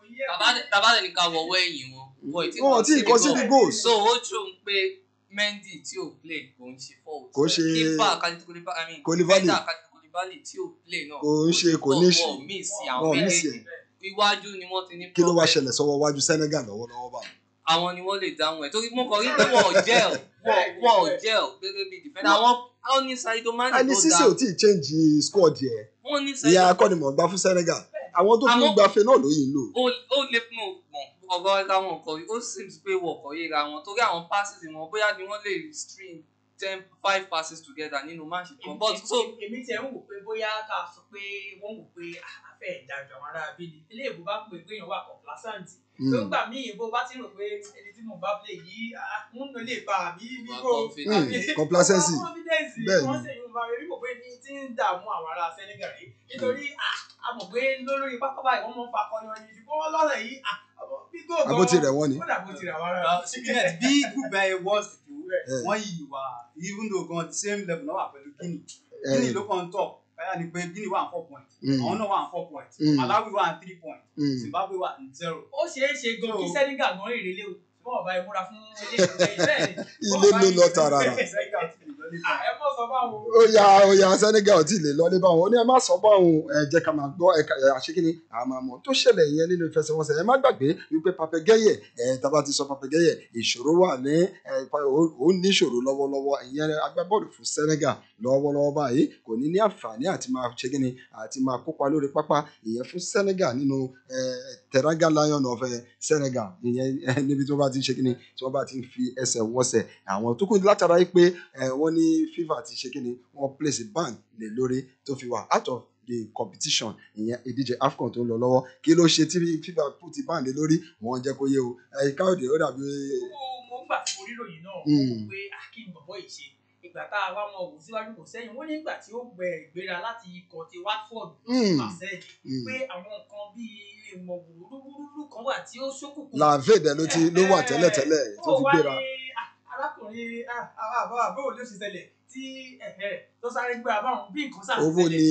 Speaker 2: tàbá lè ní ká wọ̀wọ́ ẹ̀yìn wọn wọn ì tí
Speaker 1: wọn ò tí ì kọ síbi goals
Speaker 2: so ó true pé Mendy tí ò play kò ń ṣe fault
Speaker 1: Kò ń ṣe-
Speaker 2: keeper Khalid Koulibaly I mean
Speaker 1: Koulibaly.
Speaker 2: defender Khalid Koulibaly tí ò play náà
Speaker 1: kò ń ṣe kò ní ṣe
Speaker 2: wọn ò miss
Speaker 1: wọn
Speaker 2: àwọn
Speaker 1: ò miss
Speaker 2: méjèèjì iwájú ni wọ́n ti ní
Speaker 1: kí ló wá
Speaker 2: problem.
Speaker 1: ṣẹlẹ̀ sọ́wọ́ wájú Senegal lọ́wọ́lọ́wọ́ báyìí.
Speaker 2: àwọn ni wọ́n lè dáhùn ẹ̀ torí mo kàn rí pé wọn ò gel wọn wọn ò gel gẹ́gẹ́ bí defender àwọn àwọn ní Sadio Mane
Speaker 1: ẹni
Speaker 2: tó
Speaker 1: sísè
Speaker 2: dáa
Speaker 1: ò tí ì change squad yẹ
Speaker 2: wọ́n ní
Speaker 1: ìyá
Speaker 2: Sadio
Speaker 1: akọ́nimọ̀ọ́gbá fún Senegal àwọn tó tún
Speaker 2: Àmọ́-
Speaker 1: gbafẹ́ náà ló yìí ń lò.
Speaker 2: ó ó lè mọ̀ mọ̀ ọ̀rọ̀ ẹ̀ka wọn kọ̀ ó seems pé wọ́n kọ̀ yéra wọn torí àwọn passes wọn bóyá ni wọ́n lè string ten five passes together nínú match kan but so
Speaker 4: èmi tiẹ̀ ń wò pé bóyá ká sọ pé wọ́n wò pé afẹ́ ìdájọ́ àwọn ará abílí ilé ìbò bá pè pé èèyàn wà complacent
Speaker 1: Mm.
Speaker 4: tó ń gbà míì bó bá ti rò pé ẹni tí mo bá play yìí ah, ń lò lè pa àbí
Speaker 2: Wà
Speaker 4: bíbó
Speaker 2: confident.
Speaker 1: Mm, complacency.
Speaker 4: confidence
Speaker 1: Bẹ́ẹ̀ni.
Speaker 4: wọ́n sì ń bá mi kò pé ní tí ń dààmú àwọn ará Senegal rí nítorí ah, a mọ̀ pé lórí pápá báyìí wọ́n mọ̀ ń fa akọni wọn yìí ṣùgbọ́n wọ́n lọ́sẹ̀ yìí ah, bí góò gan-
Speaker 1: àbó ti rẹ̀ wọ́n ni.
Speaker 4: kódà bó ti rẹ̀ wọ́n rẹ̀.
Speaker 3: Sickness bí group ẹ worst tó
Speaker 1: Eh.
Speaker 3: wọ́n yìí wà even though gan the same level náà wà pẹ̀lú Guinea.
Speaker 1: Eh,
Speaker 3: Guinea ló kàn top báyà ni pé Guinea wà ní four points
Speaker 1: Mm.
Speaker 3: àwọn náà wà ní four points
Speaker 1: Mm.
Speaker 3: Malawi wà ní three points
Speaker 1: mm.
Speaker 3: Zimbabwe wà ní zero.
Speaker 4: ó ṣeé ṣe gan kí
Speaker 3: So-
Speaker 4: Senegal gan rèé lé o ṣùgbọ́n ọba ìmúra fún eléyìí bẹ́ẹ̀ ni.
Speaker 1: ilé ló lọ tààràrà.
Speaker 3: Senegal ti lè lọ ní
Speaker 4: Ah, ẹ mọ̀ sọ báwo.
Speaker 1: ó ya ó ya Senegal tí ì lè lọlé báwọn ó ní ẹ má sọ báwọn ẹ jẹ́ ká máa gbọ́ ẹka ẹ àṣekínní àmàmọ tó ṣẹlẹ̀ yẹn nínú ìfẹsẹ̀wọnsẹ̀ ẹ má gbàgbé wípé papẹgẹyẹ ẹ tábà ti sọ papẹgẹyẹ ìṣòro wà ní ẹ pa- ó ó ní ìṣòro lọ́wọ́lọ́wọ́ ìyẹn agbábọ́ọ̀lù fún Senegal lọ́wọ́lọ́wọ́ báyìí kò ní ní àǹfààní àti máa ṣe kíni àti máa kópa lórí pápá ìyẹn fún Senegal nínú ẹ Teranga Lion of ẹ Senegal ìyẹn ẹ níbi tí wọ́n bá ti ń ṣe kíni tí wọ́n bá ti ń fi ẹsẹ̀ wọsẹ̀ àwọn tó kù látara yìí pé ẹ wọ́n ní FIFA ti ṣe kíni wọ́n place ban lè lórí tó fi wà out of the competition ìyẹn ìdíje AFCON tó ń lọ lọ́wọ́ kí ló ṣe tí FIFA put ban lé lórí wọ́n jẹ́ kó yé o ẹ káyọ̀dé ó dàbí
Speaker 4: mo mo ń gbà tí mo rí ròyìn náà
Speaker 1: Mm.
Speaker 4: mo wò pé akin bọ̀bọ̀ yìí ṣe ìgbà tá a wá mọ wò síwájú kò sẹ́yìn wọ́n ní ìgbà tí ó gbẹ ìgbéra láti ikọ̀ ti Watford
Speaker 1: Mm.
Speaker 4: Marseille
Speaker 1: Mm.
Speaker 4: pé àwọn nǹkan bíi ìmọ̀ wúrúwúrú kan wà tí ó ṣókùnkùn.
Speaker 1: làvèdè ló ti ló wà tẹ́lẹ̀tẹ́lẹ̀ tó fi gbéra.
Speaker 4: ó wá ní ah, arákùnrin ah, ah, àbá àbá òun ló ṣe ṣẹlẹ̀ tí ẹ̀hẹ̀, tó sáré gbé abáwọn bí nǹkan sáà
Speaker 1: owó ni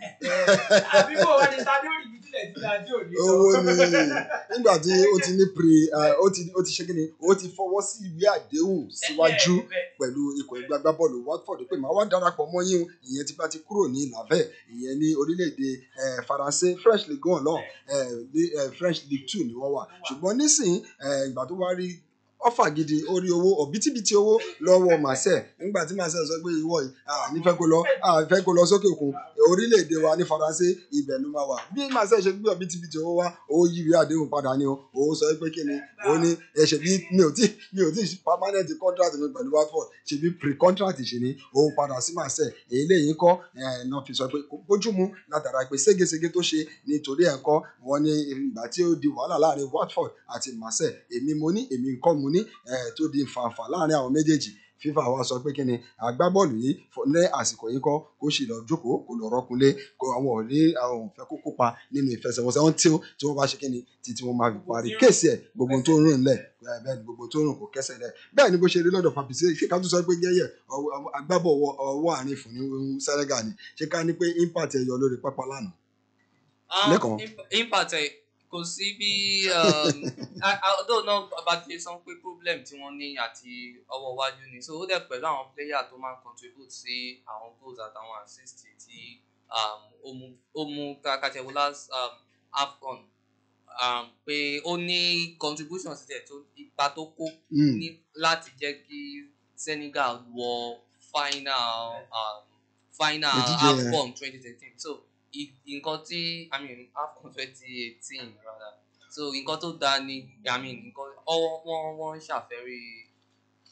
Speaker 4: àbí bó wá ní tadé òrì bí tilẹ̀ ti dájú òní.
Speaker 1: owó ni nígbà tí ó ti ní pre eh, ó ti ó ti ṣe kí ni ó ti fọwọ́ sí ìwé àdéhùn síwájú pẹ̀lú ikọ̀ ẹgbẹ́ agbábọ́ọ̀lù Watford pé màá wá darapọ̀ mọ́ yín o ìyẹn tí bá ti kúrò ní làvẹ́ ìyẹn ní orílẹ̀-èdè eh, Faransé French Ligue one náà eh, ní, eh, French Ligue two ni wọ́n wà ṣùgbọ́n nísìnyí eh, ìgbà tó wá rí ọfà gidi orí owó ọ̀bítíbitì owó lọ́wọ́ Marseille nígbà tí Marseille sọ pé ìwọ yìí à nífẹ̀ẹ́ kó lọ à fẹ́ kó lọ sókè òkun orílẹ̀-èdè wa ní Faransé ibẹ̀ ló máa wà bí Marseille ṣe gbé ọ̀bítíbitì owó wá ó yí ìwé àdéhùn padà ni o ó sọ pé kí ni ó ní ẹ̀ṣẹ̀ bí mi ò tí mi ò tí permanent contract mi pẹ̀lú Watford ṣe bí pre-contract ṣe ni òun padà sí Marseille èyí lẹ́yìn kọ́ ẹ̀ náà fi sọ pé kò bójúmu látara pé ségesège tó ṣe nítorí ẹ̀ kọ́ wọn ní ìgbà tí ó di wàhálà láàrin Watford àti Marseille èmi mo ní èmi nǹkan mo ní ẹ̀ tó di fàǹfà láàrin àwọn méjèèjì FIFA wa sọ pé kí ni agbábọ́ọ̀lù yìí fọ- ní àsìkò yìí kọ́ kó sì lọ jókòó kó lọ rọ́kunlé kó àwọn ò ní àwọn ò fẹ́ kó kópa nínú ìfẹsẹ̀wọnsẹ̀ wọn tí ó tí wọ́n bá ṣe kí ni títí wọ́n máa fi parí kéèsì ẹ̀ gbogbo tó ń rìn lẹ̀ ẹ̀ bẹ́ẹ̀ ni gbogbo tó ń rìn kò kẹ́sẹ̀ lẹ̀ bẹ́ẹ̀ ni bó ṣe rí lọ́dọ̀ Papisé ṣé ká tún sọ pé gẹ́yẹ̀ ọwọ́- ọwọ́- agbábọ̀ ọwọ́- ọwọ́ àárín fún ní Senegal ni ṣé ká ní pé impact ẹ̀ yọ lórí pápá lánàá
Speaker 2: Um,
Speaker 1: Lẹ́kàn.
Speaker 2: imp- impact ẹ̀ kò sí bí um, a- a- although náà Babájídé sọ pé problem tí wọ́n ní àti ọwọ́ iwájú ni so ó dẹ̀ pẹ̀lú àwọn player tó máa ń contribute sí àwọn goals àtàwọn assist tí um, ó mú ó mú kàkàtẹ̀wò last um, AFCON um, pé ó ní contribution sí tẹ̀ tó ipa tó kó
Speaker 1: Mm.
Speaker 2: ní láti jẹ́ kí Senegal wọ final um, final
Speaker 1: Ìdíje yẹn.
Speaker 2: AFCON twenty thirteen so i- nǹkan tí i mean AFCON twenty eighteen rather so nǹkan tó dáa ni i mean nǹkan ọwọ́ wọn wọ́n ń ṣàfẹ́rí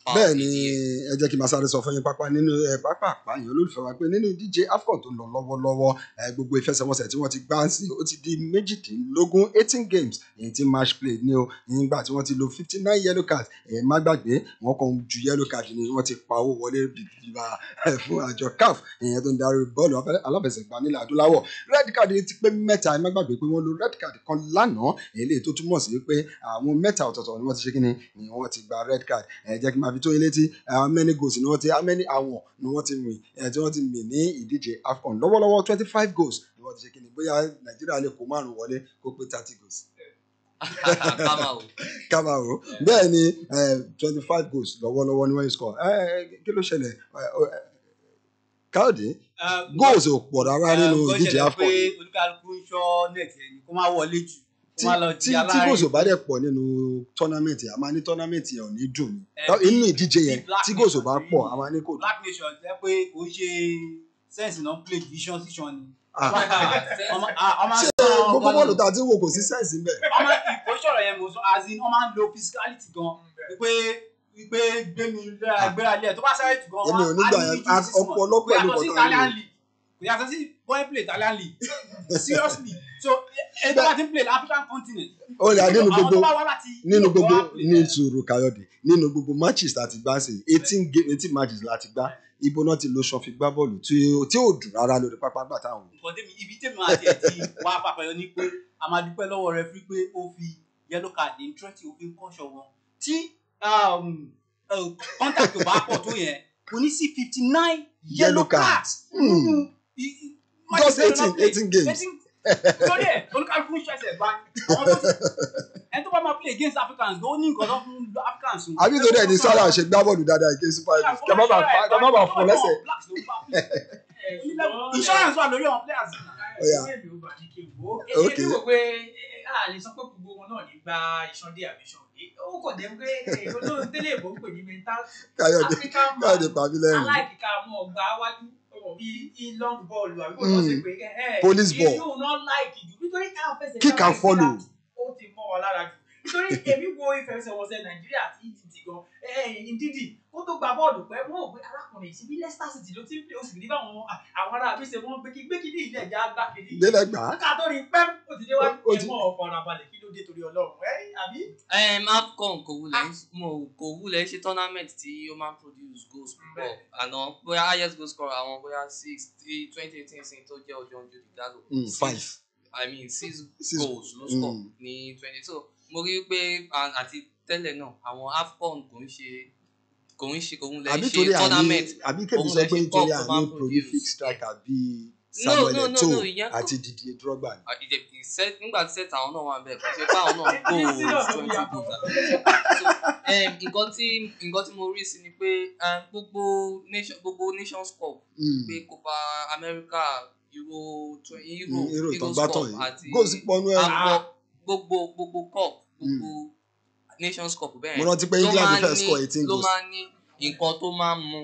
Speaker 2: Ah,
Speaker 1: bẹ́ẹ̀ ni
Speaker 2: ìdíje.
Speaker 1: ẹ jẹ́ kí n máa sáré sọ fún yín pápá nínú ẹ pápá àpáyàn olólùfẹ́ wa pé nínú ìdíje afcon tó ń lọ lọ́wọ́lọ́wọ́ ẹ gbogbo ìfẹsẹ̀wọnsẹ̀ tí wọ́n ti gbá sí ó ti di méjìdínlógún eighteen games èyí tí match play ní o nígbà tí wọ́n ti lo fifty nine yellow cards ẹ má gbàgbé wọ́n kàn ju yellow card ni wọ́n ti pa owó wọlé bìbìbà ẹ fún àjọ caf ìyẹn tó ń darí bọ́ọ̀lù afẹ́- aláfẹsẹ̀gbá nílẹ̀ adúláwọ̀ red card yìí ti pé mẹ́ta ẹ má gbàgbé pé wọ́n lo red card kan lánàá èyí tó túmọ̀ sí pé àwọn mẹ́ta ọ̀tọ̀ọ̀tọ̀ ni wọ́n ti ṣe kí ni ni wọ́n ti gba red card ẹ jẹ́ kí n máa fi tó yín létí how many goals ni wọ́n ti how many àwọn ni wọ́n ti rìn ẹ̀ tí wọ́n ti mì ní ìdíje afcon lọ́wọ́lọ́wọ́ twenty five goals ni wọ́n ti ṣe kí ni bóyá nàìjíríà lè kó márùn wọlé kó pé thirty goals
Speaker 2: ká máa wò.
Speaker 1: ká máa wò ó bẹ́ẹ̀ ni twenty five goals lọ́wọ́lọ́wọ́ ni wọ́n yìí score ẹ ẹ, kí ló ṣẹlẹ̀ ẹ, ẹ, káyọ̀dé goals ò pọ̀ rárá nínú ìdíje afcon
Speaker 3: pé
Speaker 1: yìí.
Speaker 3: olúkálukú ń ṣọ́ net ẹni kó má wọlé jù kó
Speaker 1: tí
Speaker 3: má lọ
Speaker 1: tí
Speaker 3: di
Speaker 1: tí goals ò bá
Speaker 3: aláàárín
Speaker 1: dẹ̀ pọ̀ nínú tọ́námẹ́ǹtì a máa ní tọ́námẹ́ǹtì yẹn ò ní dùn ní
Speaker 3: Ẹ, bí-
Speaker 1: inú ìdíje yẹn
Speaker 3: bí Black
Speaker 1: tí goals ò bá
Speaker 3: Nation
Speaker 1: pọ̀
Speaker 3: rí.
Speaker 1: a máa ní kò dùn.
Speaker 3: black nation jẹ́ pé kò ń ṣe sense náà play division season ni.
Speaker 1: Ah.
Speaker 3: ọmọ ah, ọmọ
Speaker 1: ṣé
Speaker 3: sọ
Speaker 1: gbogbo
Speaker 3: gan
Speaker 1: bọ́ọ̀lù
Speaker 3: ni.
Speaker 1: tá a ti ń wò kò sí sẹ́ǹsì ń bẹ̀.
Speaker 3: ọmọ ìkóṣọ̀rọ̀ yẹn mo sọ as in wọ́n máa ń lo physicality gan wípé wípé gbé mi léra gbéra lẹ̀ tó bá sáré jù gan
Speaker 1: Èmi ò ní gbà yẹn. As- ọ̀pọ̀lọpọ̀
Speaker 3: kò
Speaker 1: ló
Speaker 3: yàtọ̀ sí
Speaker 1: kọ́ tá a
Speaker 3: Italian
Speaker 1: lò.
Speaker 3: league kò yàtọ̀ sí boy play Italian league seriously so ẹni tó bá ti ń play African continent
Speaker 1: ó lè nínú
Speaker 3: àwọn
Speaker 1: gbogbo
Speaker 3: tó bá wá láti
Speaker 1: nínú
Speaker 3: Europe
Speaker 1: gbogbo
Speaker 3: wá play
Speaker 1: ní
Speaker 3: there.
Speaker 1: sùúrù káyọ̀dé nínú gbogbo matches láti gbá sí eighteen game eighteen matches láti gbá ibo náà ti lo ṣan fi gbá bọ́ọ̀lù tí ó tí ò dùn rárá lórí pápá gbà táwọn wò.
Speaker 3: nǹkan tẹ́mi ibi tẹ́mi àti ẹ̀ ti wá pàpẹ́yọ ni pé a máa dúpẹ́ lọ́wọ́ rẹ fún pé ó fi yellow card ní twenty ó fi ń kọ́ṣọ́ wọn tí um, uh, contact ò bá pọ̀ tó yẹn kò ní sí fifty nine yellow
Speaker 1: Yellow
Speaker 3: cards
Speaker 1: Hmm.
Speaker 3: nínú i- i- match
Speaker 1: Just
Speaker 3: tó lọ
Speaker 1: 18
Speaker 3: play.
Speaker 1: 18 games.
Speaker 3: 18 lórí ẹ̀ olùkàlùkù ń ṣẹ̀ṣẹ̀ bá àwọn tó ti ẹni tó bá máa play against Africans ló ní nǹkan tó fún Africans. o.
Speaker 1: àbí torí ẹni sára ṣe gbá bọ́ọ̀lù dáadáa ìké super eagles kẹ má bàa fa- kẹ má bàa fọ lẹ́sẹ̀.
Speaker 3: Blacks ló ń bá play. insurance wà lórí àwọn players.
Speaker 1: Ó yá.
Speaker 4: èmi ò bá ní kí n wò ó
Speaker 1: Ok.
Speaker 4: èmi wò pé eh, a lè sọ pé gbogbo wọn náà ní gba ìṣàndé àbí ìṣàndé ó kò dé pé èyí olóhùn tẹ́lẹ̀ ìbò ń pè ní mental
Speaker 1: káyọ̀dé
Speaker 4: African man
Speaker 1: káyọ̀dé pàmí lẹ́rìn.
Speaker 4: aláìkíkà mọ ọgbà wájú ọmọ bíi long ball àbí kò lọ sí pé ẹ
Speaker 1: Police ball.
Speaker 4: yóò náà láìkì jù nítorí ká fẹsẹ̀
Speaker 1: Kick and follow.
Speaker 4: ó ti mọ́ ọ lára jù nítorí èmi wo ìfẹsẹ̀wọnsẹ̀ nàìjíríà àti ìdìdì gan ìdìdì ó tó gba bọ́ọ̀lù pẹ́ wọ́n ò pé arákùnrin yìí síbi Leicester City ló ti ń pè ó sì ní báwọn àwọn ará àbí ṣe wọ́n gbé kí gbé kí ní ilẹ̀ ẹ̀já gbá kiri
Speaker 1: délẹ̀ gbà á
Speaker 4: ká tó rí pẹ́ ó ti déwájú
Speaker 1: Ó ti-
Speaker 4: ẹ̀mọ́ ọkọ̀ ara balẹ̀ kí ló dé torí ọlọ́run ẹ̀ àbí.
Speaker 2: um, afcon kò wulẹ̀ ń- mo kò wulẹ̀ ṣe tournament tí ó máa ń produce goals púpọ̀ àná bóyá highest goal scorer àwọn bóyá six three twenty eighteen sin tó jẹ́ ọjọ́ ojú ìdálò
Speaker 1: Mm, five.
Speaker 2: i mean six,
Speaker 1: Six-
Speaker 2: goals ló score
Speaker 1: mm.
Speaker 2: ní twenty so mo rí i pé a- àti tẹ́lẹ̀ náà àwọn afcon kò ń ṣe kò ń ṣe kò ń lẹ̀
Speaker 1: àbí
Speaker 2: ṣe
Speaker 1: torí àní
Speaker 2: tournament
Speaker 1: àbí kébì
Speaker 2: Òun
Speaker 1: sọ
Speaker 2: lẹ
Speaker 1: pé
Speaker 2: ṣe
Speaker 1: nítorí
Speaker 2: cup tó máa
Speaker 1: àní
Speaker 2: ń
Speaker 1: prolific
Speaker 2: produce.
Speaker 1: striker bíi
Speaker 2: No,
Speaker 1: samuel
Speaker 2: no, no,
Speaker 1: eto'o
Speaker 2: no, ìyẹn kò-
Speaker 1: àti didier drogba ni.
Speaker 2: Ah, ìdè ìṣe nígbà tí sẹ́tà àwọn náà wà bẹ́ẹ̀ kò ṣe pé àwọn náà
Speaker 4: Ní
Speaker 2: goals
Speaker 4: serious ló
Speaker 2: twenty
Speaker 4: yàtọ̀.
Speaker 2: goals so um, nǹkan tí nǹkan tí mo rí sí ni pé um, gbogbo nation gbogbo nations cup
Speaker 1: Mm.
Speaker 2: pé copa america euro tw- euro
Speaker 1: Mm, Euro tó
Speaker 2: eagles
Speaker 1: gbá
Speaker 2: cup
Speaker 1: tán yìí
Speaker 2: àti
Speaker 1: goals pọnú ẹ
Speaker 2: àwọn gbogbo gbogbo cup gbogbo nations cup bẹ́ẹ̀
Speaker 1: mo rántí pé
Speaker 2: ló
Speaker 1: england
Speaker 2: máa ń
Speaker 1: fẹ́
Speaker 2: ní-
Speaker 1: score eighteen
Speaker 2: ló
Speaker 1: goals
Speaker 2: máa ń ní nǹkan tó máa ń mú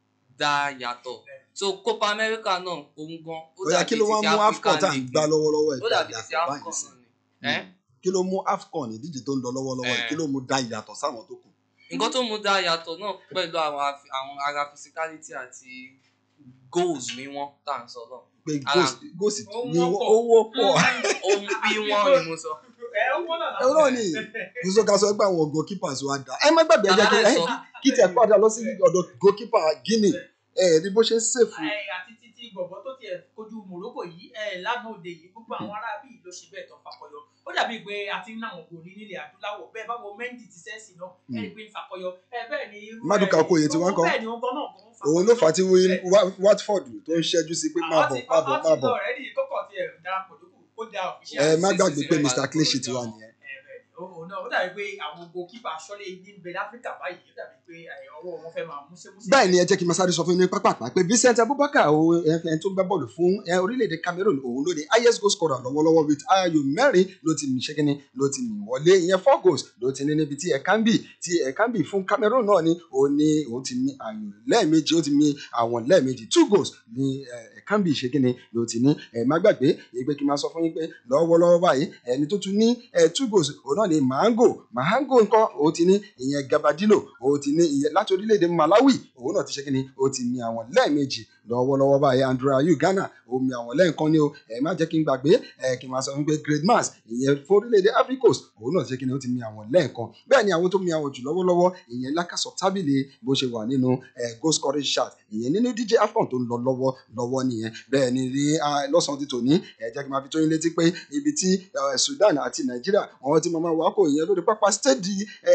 Speaker 2: dá yàtọ̀ so copa america náà òun gan ó
Speaker 1: ó yá kí ló wá
Speaker 2: ti
Speaker 1: mú afcon tá à ń
Speaker 2: League
Speaker 1: gbá lọ́wọ́lọ́wọ́ ẹ̀
Speaker 2: ó dàbí
Speaker 1: dáadáa
Speaker 2: ti
Speaker 1: báyìí
Speaker 2: afcon
Speaker 1: sí
Speaker 2: náà ni ẹ́
Speaker 1: kí ló mú afcon ìdíje tó ń lọ lọ́wọ́lọ́wọ́ yìí
Speaker 2: Eh.
Speaker 1: kí ló mú dá ìyàtọ̀ sáwọn tó kù.
Speaker 2: nǹkan tó mú dá yàtọ̀ náà pẹ̀lú àwọn afi- àwọn ara physicality àti goals ni wọ́n tá à ń sọ náà
Speaker 1: pé
Speaker 2: Ara-
Speaker 1: goals goals
Speaker 4: Ó
Speaker 1: ni
Speaker 4: wọ́pọ̀.
Speaker 1: owó pọ̀
Speaker 2: ohun bí wọ́n ni mo sọ.
Speaker 4: ẹ ó wọ́n náà
Speaker 1: ẹ náà ni kùsọ ká sọ pé àwọn goalkeepers wa dá ẹ má gbàgbé ẹ jẹ́ kí
Speaker 2: Tàbí
Speaker 1: ẹ
Speaker 2: sọ
Speaker 1: kí tẹ padà lọ sí ọ̀dọ̀ goalkeeper guinea ẹ ní bó ṣe ń sèfù
Speaker 4: ẹ àti títí gbọ̀gbọ́ tó tiẹ̀ kojú Morocco yìí ẹ lánàá òde yìí gbogbo àwọn ará bíi ló ṣe bẹ́ẹ̀ tó fakọyọ ó dàbí pé a ti ń náwọn gòrí nílẹ̀ adúláwọ̀ bẹ́ẹ̀ báwo Mendy ti sẹ́ẹ̀sì náà ẹ rí i pé ń fakọyọ ẹ bẹ́ẹ̀ ni irú
Speaker 1: Maduka
Speaker 4: ẹ-
Speaker 1: Okoye tí wọ́n kọ́.
Speaker 4: bẹ́ẹ̀ ni wọ́n kọ́ náà kọ́ ń fakọyọ.
Speaker 1: òun ló fà á tí Will- Wa- watford tó ń ṣẹ́jú sí pé má
Speaker 4: Àwọn
Speaker 1: bọ̀
Speaker 4: ti-
Speaker 1: má bọ̀
Speaker 4: àwọn
Speaker 1: má
Speaker 4: ti
Speaker 1: bọ̀
Speaker 4: lọ rẹ́dí kọ́kọ́ tiẹ̀ darapọ̀ lókù kó da òfìṣẹ́
Speaker 1: ẹ má
Speaker 2: sí,
Speaker 1: gbàgbé
Speaker 2: sí,
Speaker 1: pé
Speaker 2: sí,
Speaker 1: mr
Speaker 2: sí,
Speaker 1: clichy
Speaker 2: sí,
Speaker 1: ti wà nìyẹn.
Speaker 4: òun náà ó dàbí pé àwọn goalkeeper aṣọ́lé ní bẹ láfíríkà báyìí ó dàbí pé ẹ, ọwọ́ wọn fẹ́ máa múṣẹ́múṣẹ́.
Speaker 1: báyìí ni ẹ jẹ́ kí n máa sáré sọ fún yín ní pápápá pé vincent abubakar òun ẹni tó ń gbá bọ́ọ̀lù fún ẹ, orílẹ̀-èdè cameroon òun ló ní highest goal scorer lọ́wọ́lọ́wọ́ with ayò mẹ́rin ló ti mì ṣẹ́kínní ló ti mì wọlé ìyẹn four goals ló ti ní níbi tí ẹ̀kánbì tí ẹ̀kánbì fún cameroon náà ni òun ní òun ti mì ayò lẹ́ẹ̀mejì ó ti mì àwọn lẹ́ẹ̀mejì two goals ní ẹ̀kánbì ṣẹ́kínní ló ti ní ẹ̀ má gbàgbé ìgbé kí n máa sọ fún yín pé lọ́wọ́lọ́wọ́ báyìí ẹni tó tún ní ẹ̀ two goals òun náà ni mango mango nǹkan ó ti ní ìyẹn gabadilo ó ti ní ìyẹn láti orílẹ̀-èdè malawi òun náà ti ṣe kí ni ó ti mi àwọn lẹ́ẹ̀mejì lọ́wọ́lọ́wọ́ báyìí andrew ayew ghana ó mi àwọn lẹ́ẹ̀kan ni o ẹ má jẹ́ kí n gbàgbé ẹ kí n máa sọ wípé great mass ìyẹn fún orílẹ̀-èdè ivory coast òun náà ti ṣe kí ni ó ti mi àwọn lẹ́ẹ̀kan bẹ́ẹ̀ ni àwọn tó mi àwọn jù lọ́wọ́lọ́wọ́ ìyẹn lákàsọ̀ tábìlì bó ṣe wà nínú ẹ goal scoring chart ìyẹn nínú dj afcon tó ń lọ lọ́wọ́ lọ́wọ́ nìyẹn bẹ́ẹ̀ ni ní ah, lọ́sàn-án ti tòní ẹ jẹ́ kí n máa fi tó yín létí pé ibi tí eh, sudan àti nàìjíríà àwọn tí màmá wa kò ìyẹn lórí pápá stéèdì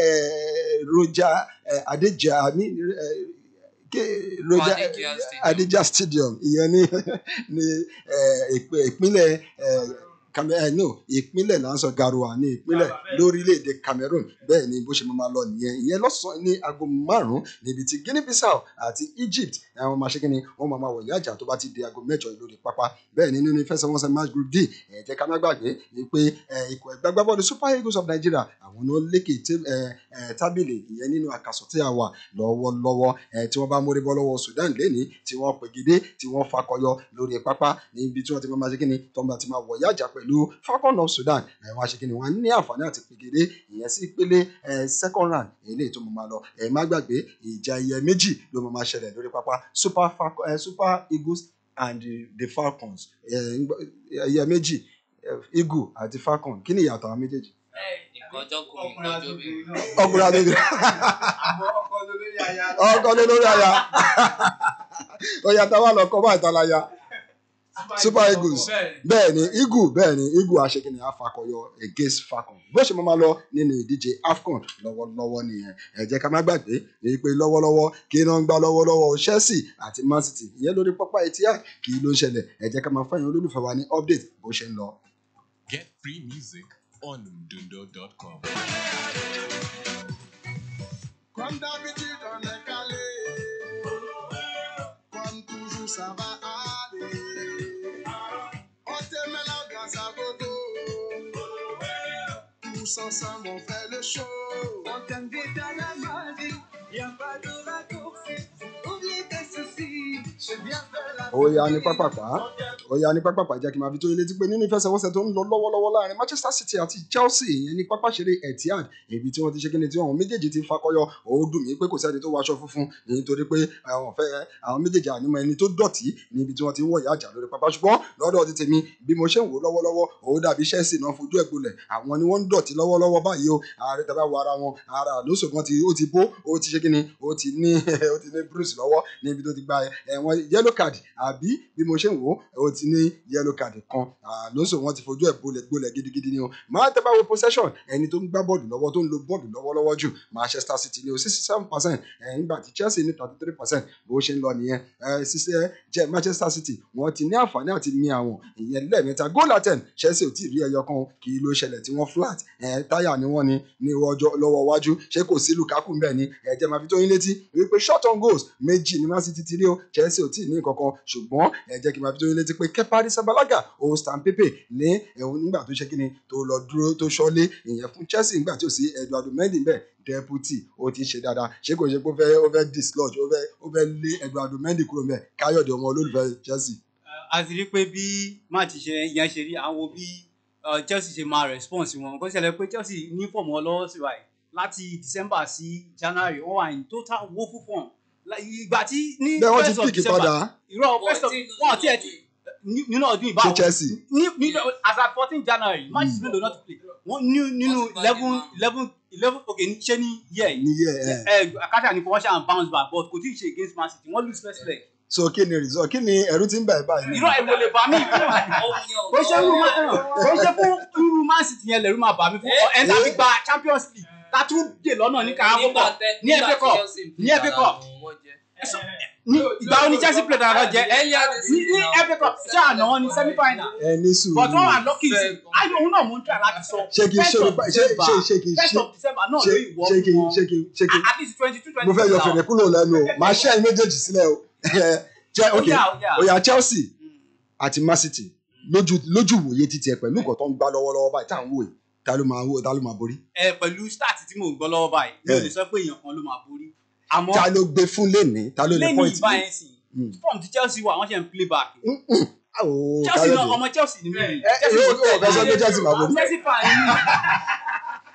Speaker 1: roja eh, adéjà ní eh, ké- roja
Speaker 2: Adéjà Stadium.
Speaker 1: adéjà stadium ìyẹn ní ní eh, ìpín- ìpínlẹ̀ eh, Cam- eh, no ìpínlẹ̀ là ń sọ garoua ní ìpínlẹ̀
Speaker 4: Garoua, bẹ́ẹ̀.
Speaker 1: lórílẹ̀‐èdè cameroon bẹ́ẹ̀ ni bó ṣe máa lọ nìyẹn ìyẹn lọ́sàn-án ní aago márùn-ún níbi tí guinea bissau àti egypt àwọn máa ṣe kí ni wọ́n máa máa wọ̀ yájà tó bá ti di aago mẹ́jọ lórí pápá bẹ́ẹ̀ ni nínú ìfẹsẹ̀wọnsẹ̀ match group d ẹ̀ jẹ́ ká má gbàgbé pé eh, ikọ̀ ẹgbẹ́ agbábọ́ọ̀lù super eagles of nigeria àwọn náà lékè té- eh, eh, tábìlì ìyẹn nínú àkàsọ̀ tí a wà lọ́wọ́lọ́wọ́ eh, tí wọ́n bá mórí bọ́ lọ́wọ́ sudan lẹ́ni tí wọ́n pègidé tí wọ́n fakọyọ lórí pápá níbi tí wọ́n ti máa ṣe kí ni tọ́mọ àti máa wọ̀ yájà pẹ̀lú falcon of sudan ẹ̀ wọ́n á ṣe kí ni wọ́n á ní àǹfààní àti pègidé ìyẹn sí ìpele eh, second round eléyìí tó máa lọ ẹ̀ má gbàgbé ìjà ẹyẹ méjì ló máa máa ṣẹlẹ̀ lórí pápá super, Falcon, eh, super eagles and the, the falcons eh, ngbọ́- ẹyẹ méjì eh, eagle àti falcon kí ni ìyàtọ̀ àwọn méjèèjì
Speaker 2: ìkọjọ́ kò
Speaker 3: ọkùnrin àti
Speaker 2: ìkọjọ́ bí.
Speaker 3: obìnrin náà.
Speaker 1: ọkùnrin àti obìnrin
Speaker 3: àmọ́ ọkọ lórí aya.
Speaker 1: ọkọ lé lórí àyà ọyà táwa lọ kọ bá ìtàláyà super eagles bẹ́ẹ̀ ni eagle bẹ́ẹ̀ ni eagle aṣèkìní afakọyọ against falcon bó ṣe máa ma lọ nínú ìdíje afcon lọ́wọ́lọ́wọ́ nìyẹn ẹ jẹ́ ká má gbàgbé èyí pé lọ́wọ́lọ́wọ́ kí iná ń gbá lọ́wọ́lọ́wọ́ chelsea àti man city ìyẹn lórí pápá etihad kí ló ń ṣẹlẹ̀ ẹ jẹ́ ká máa fẹ́yìn olólùfẹ́ wa ní update bó ṣe ń lọ.
Speaker 5: Get free music on mdundo.com.
Speaker 6: Comme d'habitude, on est calé. Comme toujours, ça va aller. On te met la grâce à gogo. Tous ensemble, on fait le show.
Speaker 7: On t'invite à la magie, y'a pas de raccourci. Oublie tes soucis, je viens faire la
Speaker 1: ó yá ní pápápá ó yá ní pápápá jẹ́ kí n máa fi tó yín létí pé nínú ìfẹsẹ̀wọnsẹ̀ tó ń lọ lọ́wọ́lọ́wọ́ láàrin manchester city àti chelsea ìyẹn ní pápá ṣeré etihad ibi tí wọ́n ti ṣe kíni tí àwọn méjèèjì ti fakọyọ ó dùn mí pé kò sẹ́ni tó wọṣọ funfun nítorí pé àwọn fẹ́ àwọn méjèèjì ànímọ́ ẹni tó dọ̀tí níbi tí wọ́n ti ń wọ̀ yájà lórí pápá ṣùgbọ́n lọ́dọ̀ ti tèmi bí mo ṣe ń wò lọ́wọ́lọ́wọ́ ó dàbí chelsea náà fojú ẹ̀ gbolẹ̀ àwọn ni wọ́n ń dọ̀tí lọ́wọ́lọ́wọ́ báyìí o ààrẹ tàbí àwọn ara wọn ara lóṣù kan ti ó ti bó ó ti ṣe kíni ó ti ní ó ti ní bruce lọ́wọ́ níbi tó ti gba ẹ̀wọ̀n yellow card àbí bí mo ṣe ń wò ó ti ní yellow card kan àlóso wọn ti fojú ẹ̀ gbolẹ̀ gbolẹ̀ gidigidi ni o máa tẹ́ bá wo possession ẹni tó ń gbá bọ́ọ̀lù lọ́wọ́ tó ń lo bọ́ọ̀lù lọ́wọ́lọ́wọ́ jù manchester city ní o sixty seven percent nígbà tí chelsea ní thirty three percent bó ṣe ń lọ nìyẹn ṣiṣẹ́ jẹ́ manchester city wọ́n ti ní àǹfààní àti mi àwọn ìyẹn lẹ́ẹ̀mẹ́ta goal attempt chelsea ò tí ì rí ẹyọ kan kì í ló ṣẹlẹ̀ tí wọ́n flat táyà ni wọ́n ní ní ọjọ́ lọ́wọ́ iwájú ṣé kò sí lukaku ń bẹ̀ ni ẹ̀jẹ̀ máa fi tó yín létí wípé short on goals méjì ni man city ti rí o chelsea ò tí ì ní kankan ṣùgbọ́n ẹ jẹ́ kí n máa fi tó yín létí pé kepa arrizabalaga òun stan pepe ní ẹ̀hún nígbà tó ṣe kíni tó lọ dúró tó ṣọ́lé ìyẹn fún chelsea nígbà tí ò sí eduardo mendy bẹ́ẹ̀ deputy ó ti ṣe dáadáa ṣé kò ṣe pé ó fẹ́ ó fẹ́ dislodge ó fẹ́ ó fẹ́ lé eduardo mendy kúrò mẹ́ káyọ̀dé ọmọ olólùfẹ́ chelsea.
Speaker 3: a ti rí pé bí máàtì ṣe yẹn ṣe rí àwọn bí uh, chelsea ṣe máa response wọn kó ṣẹlẹ̀ pé chelsea ní fọ̀mù ọlọ́wọ́ sí báyìí láti december sí january wọ́n wà ní total woeful form La- ìgbà tí ní
Speaker 1: bẹ́ẹ̀ wọ́n ti
Speaker 3: first of
Speaker 1: píìkì
Speaker 3: december
Speaker 1: padà
Speaker 3: irọ́ first of wọ́n àti ẹ̀ ti ní- nínú ọdún
Speaker 1: ṣe
Speaker 3: ìbáwọ̀
Speaker 1: chelsea.
Speaker 3: ní ní as at fourteen january match is mélòó not to play wọ́n ní nínú
Speaker 2: Wọ́n ti bá
Speaker 3: eleven
Speaker 2: dé márùn-ún.
Speaker 3: eleven eleven okay ní ṣé ní year yìí
Speaker 1: níyẹ ẹ
Speaker 3: ẹ akásá ni kò wọ́n ṣe à ń bounce back but kò tí ì ṣe against man city wọ́n lose first leg
Speaker 1: so kí ni result kí ni ẹ̀rù ti ń bẹ̀ báyìí.
Speaker 3: irọ́ ẹ̀rù ò lè bà mí bó ṣe irú man bó ṣe fún irú man city yẹn lẹ̀rù máa bà mí fún ẹ̀ ń tàbí gba champions league ká tún dè lọ́nà ní carabao cup ní FA cup ní FA cup ní ìgbà wo ni chelsea play dáadáa jẹ ní ní FA cup ṣé àná wọn ní semi final
Speaker 1: ẹ ní sùúrù.
Speaker 3: but wọn wà lucky sí i òun náà mò ń try láti sọ
Speaker 1: ṣé kí n ṣe
Speaker 3: first of
Speaker 1: ṣe
Speaker 3: december
Speaker 1: ṣe ṣe kí n
Speaker 3: first
Speaker 1: ṣe
Speaker 3: of december náà
Speaker 1: ṣe
Speaker 3: ló ìwọ
Speaker 1: ṣe kí
Speaker 3: fún
Speaker 1: n
Speaker 3: wọn
Speaker 1: ṣe kí n ṣe kí n
Speaker 3: at least twenty two twenty
Speaker 1: mo fẹ́ yọ fèrè kúrò lẹ́nu o màá ṣe ẹ̀yin méjèèjì sílẹ̀ o jẹ́ ok oya chelsea àti man city lójú lójú wòye títí ẹ pẹ̀lú nǹkan tó ń gbá lọ́wọ́lọ́wọ́ báyìí tá à ń wò yìí ta ló máa wò ta ló máa borí
Speaker 3: ẹ pẹ̀lú start tí mò ń gbọ́ lọ́wọ́ báyìí mi ò
Speaker 1: Eh.
Speaker 3: lè sọ pé èèyàn kan ló máa borí àmọ́
Speaker 1: ta ló gbé fún lẹ́ni ta ló lè
Speaker 3: lẹ́yìn
Speaker 1: point
Speaker 3: ìbáyẹn sì
Speaker 1: Mm.
Speaker 3: form ti chelsea wà wọ́n ṣe ń play back
Speaker 1: ooo
Speaker 3: chelsea náà
Speaker 1: káyọ̀dé
Speaker 3: ọmọ chelsea ni mí
Speaker 1: ẹ ẹ yóò yóò fẹ́ sọ pé chelsea máa borí
Speaker 3: chelsea fan ni mí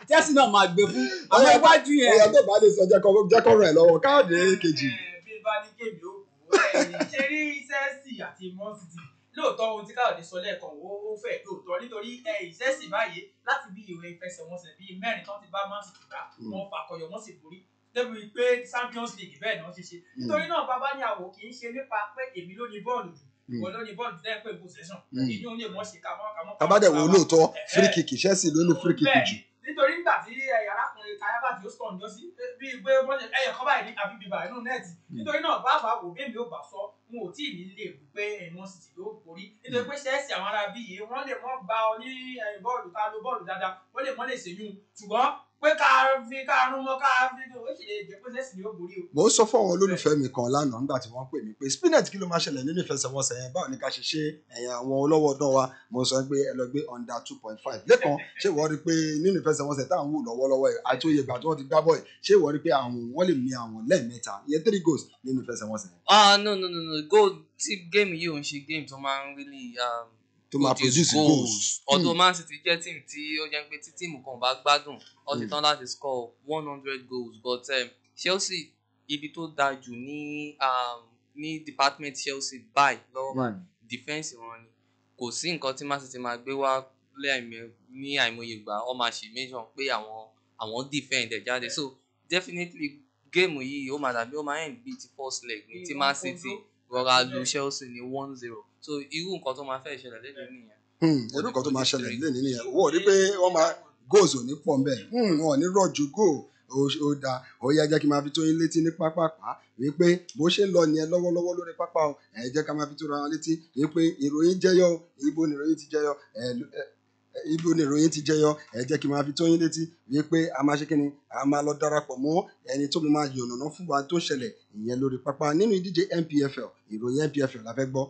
Speaker 3: chelsea náà máa gbé fún àwọn
Speaker 1: Ọ̀yá,
Speaker 3: iwájú
Speaker 1: Ọ̀yá
Speaker 3: yẹn
Speaker 1: tó bá lè sọ jẹ́ kọ́- jẹ́ kọ́ rẹ̀ lọ́wọ́ káàdì kejì.
Speaker 4: Ẹ, bí bá ní kébì ó kú ṣe rí Chelsea àti Man City lóòótọ́ ohun tí káyọ̀dé sọ lẹ́ẹ̀kan ó ó fẹ́ lóòótọ́ nítorí ẹ, Chelsea báyìí láti bí ìwé ìfẹsẹ̀wọnsẹ̀ bíi mẹ́rin tó ti bá Man City gbá
Speaker 1: Mm.
Speaker 4: wọn fakọyọ wọn sì borí débi pé Champions League bẹ́ẹ̀ ni wọ́n ṣe ṣe nítorí náà bàbá ní àwò kì í ṣe nípa pé èmi ló ní bọ́ọ̀lù jù ìwọ ló ní bọ́ọ̀lù tẹ́ pé possession
Speaker 1: Mm.
Speaker 4: èyí ò lè mọ̀ ṣe kàmọ́ kàmọ́.
Speaker 1: tabadẹ̀ wo lóòótọ́
Speaker 4: Ẹ̀hẹ́.
Speaker 1: free kick Chelsea ló ní free kick
Speaker 4: Bẹ́ẹ̀
Speaker 1: jù.
Speaker 4: ni, nítorí nígbà tí ẹ̀yà arákùnrin kayaba tí ó sọ̀ ǹjọ́ sí bíi pé wọ́n ṣe ẹyẹ kọ́ báyìí ní àbí bíbá inú nẹ́ẹ̀tì nítorí náà bàbá wò bẹ́ẹ̀ mi ò bá sọ n ò tí ì ní lè wí pé ẹ̀wọ̀n sì ti yóò borí nítorí pé ṣẹ́ẹ̀sì àwọn ará bíi yìí wọ́n lè mọ́ gba ọ ní ẹ̀yìn bọ́ọ̀lù ká lo bọ́ọ̀lù dáadáa wọ́n lè mọ́ lè ṣèyún ṣùgbọ́n pé ká fi ká rún mọ́ ká fi ó sì lè jẹ́ pé ṣẹ́ẹ̀sì ni ó borí o.
Speaker 1: mo sọ fún àwọn olólùfẹ́ mi kan lánàá nígbà tí wọ́n pè mí pé spinet kí ló máa ṣẹlẹ̀ nínú ìfẹsẹ̀wọnsẹ̀ yẹn báwo ni ká ṣe ṣe ẹ̀yìn àwọn olówó ọdún wa mo sọ pé ẹ lọ gbé under two point five lẹ́kan ṣé ìwọ rí i pé nínú ìfẹsẹ̀wọnsẹ̀ tá à ń wò lọ́wọ́lọ́wọ́ ẹ̀ àti oyè ìgbà tí wọ́n ti gbá bọ́ọ̀ ṣé ìwọ rí i pé àwọn wọ́n lè mi àwọn lẹ́ẹ̀mẹ́ta ìyẹn three goals nínú ìfẹsẹ̀wọnsẹ̀ yẹn
Speaker 2: ah no no no no goal tí game yìí ò ń ṣe game tó máa ń really um,
Speaker 1: tó máa
Speaker 2: produce
Speaker 1: produce goals.
Speaker 2: although
Speaker 1: Hmm.
Speaker 2: man city jẹ́ team tí ó jẹ́ pé tí tíìmù kan bá gbádùn ó ti
Speaker 1: Hmm.
Speaker 2: tán láti score one hundred goals but um, chelsea ibi tó dáa jù ní um, ní department chelsea báyìí lọ́wọ́ báyìí defence wọn ni kò sí nǹkan tí man city máa gbé wá lẹ́ẹ̀mẹ- ní àìmọye ìgbà ọ máa ṣe méjọ pé àwọn àwọn defend ẹ̀ jáde so definitely game yìí ó máa dàbí ó máa end bíi ti first leg ní tí man city rọra lu chelsea ní one zero so irú nǹkan tó máa fẹ́ ṣẹlẹ̀ lẹ́nu nìyẹn.
Speaker 1: Hmm, irú kan tó máa ṣẹlẹ̀ nílé nínú yẹn owó rí pé wọ́n máa goals ò ní pọ̀ ń bẹ̀ wọn ò ní rọ̀jò goal ó- ó da ó yá jẹ́ kí n máa fi tó yín létí ní pápápá wípé bó ṣe ń lọ nìyẹn lọ́wọ́lọ́wọ́ lórí pápá o ẹ̀ jẹ́ ká máa fi tó ra wọn létí wípé ìròyìn jẹyọ o, ibo ni ìròyìn ti jẹyọ ẹ̀ ló- ẹ̀, ẹ̀, ibo ni ìròyìn ti jẹyọ ẹ̀ jẹ́ kí n máa fi tó yín létí wípé a máa ṣe kí ni a máa lọ darapọ̀ mọ́ ẹni tó máa yànnàná fún wa tó ṣẹlẹ̀ ìyẹn lórí pápá nínú ìdíje NPFL ìròyìn NPFL la fẹ́ gbọ́.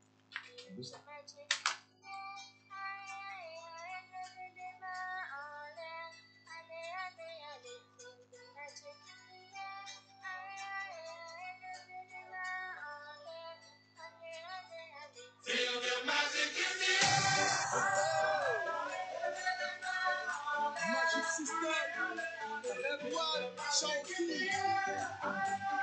Speaker 6: Magic system. Everyone, shout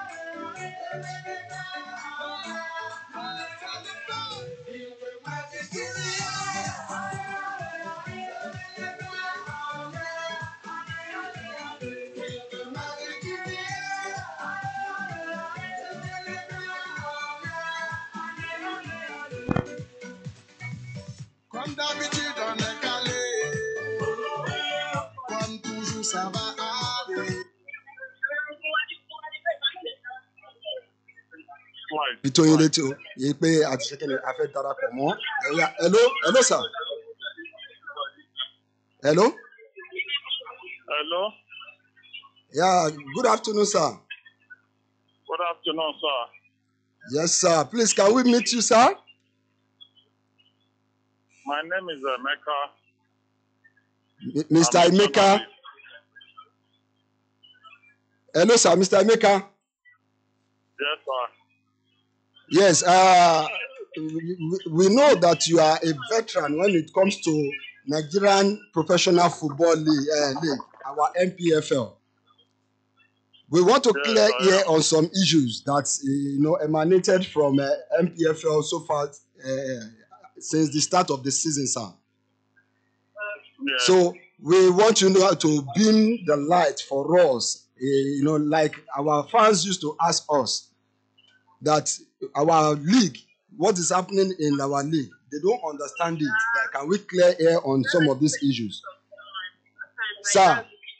Speaker 6: Comme d'habitude, on est calé. Comme toujours, ça va aller.
Speaker 1: fi tó yín létí o yìí pé a ti ṣe kí ni a fẹ́ darapọ̀ mọ́ ẹ̀yà hello hello sir hello
Speaker 8: Hello.
Speaker 1: yeah good afternoon sir
Speaker 8: Good afternoon, sir.
Speaker 1: yes sir please can we meet you sir
Speaker 8: My name is Emeka.
Speaker 1: M- mr
Speaker 8: I'm a
Speaker 1: emeka
Speaker 8: journalist.
Speaker 1: hello sir mr emeka
Speaker 8: Yes, sir.
Speaker 1: yes uh, we, we know that you are a veteran when it comes to nigerian professional football league, uh, league our npfl we want to
Speaker 8: Yes,
Speaker 1: clear
Speaker 8: I
Speaker 1: here
Speaker 8: am.
Speaker 1: on some issues that uh, you know emanated from uh, npfl so far uh, since the start of the season sir
Speaker 8: Yeah.
Speaker 1: so we want you know to beam the light for us eh, you know like our fans used to ask us that our league what is happening in our league they don't understand it like can we clear air on some of these issues sir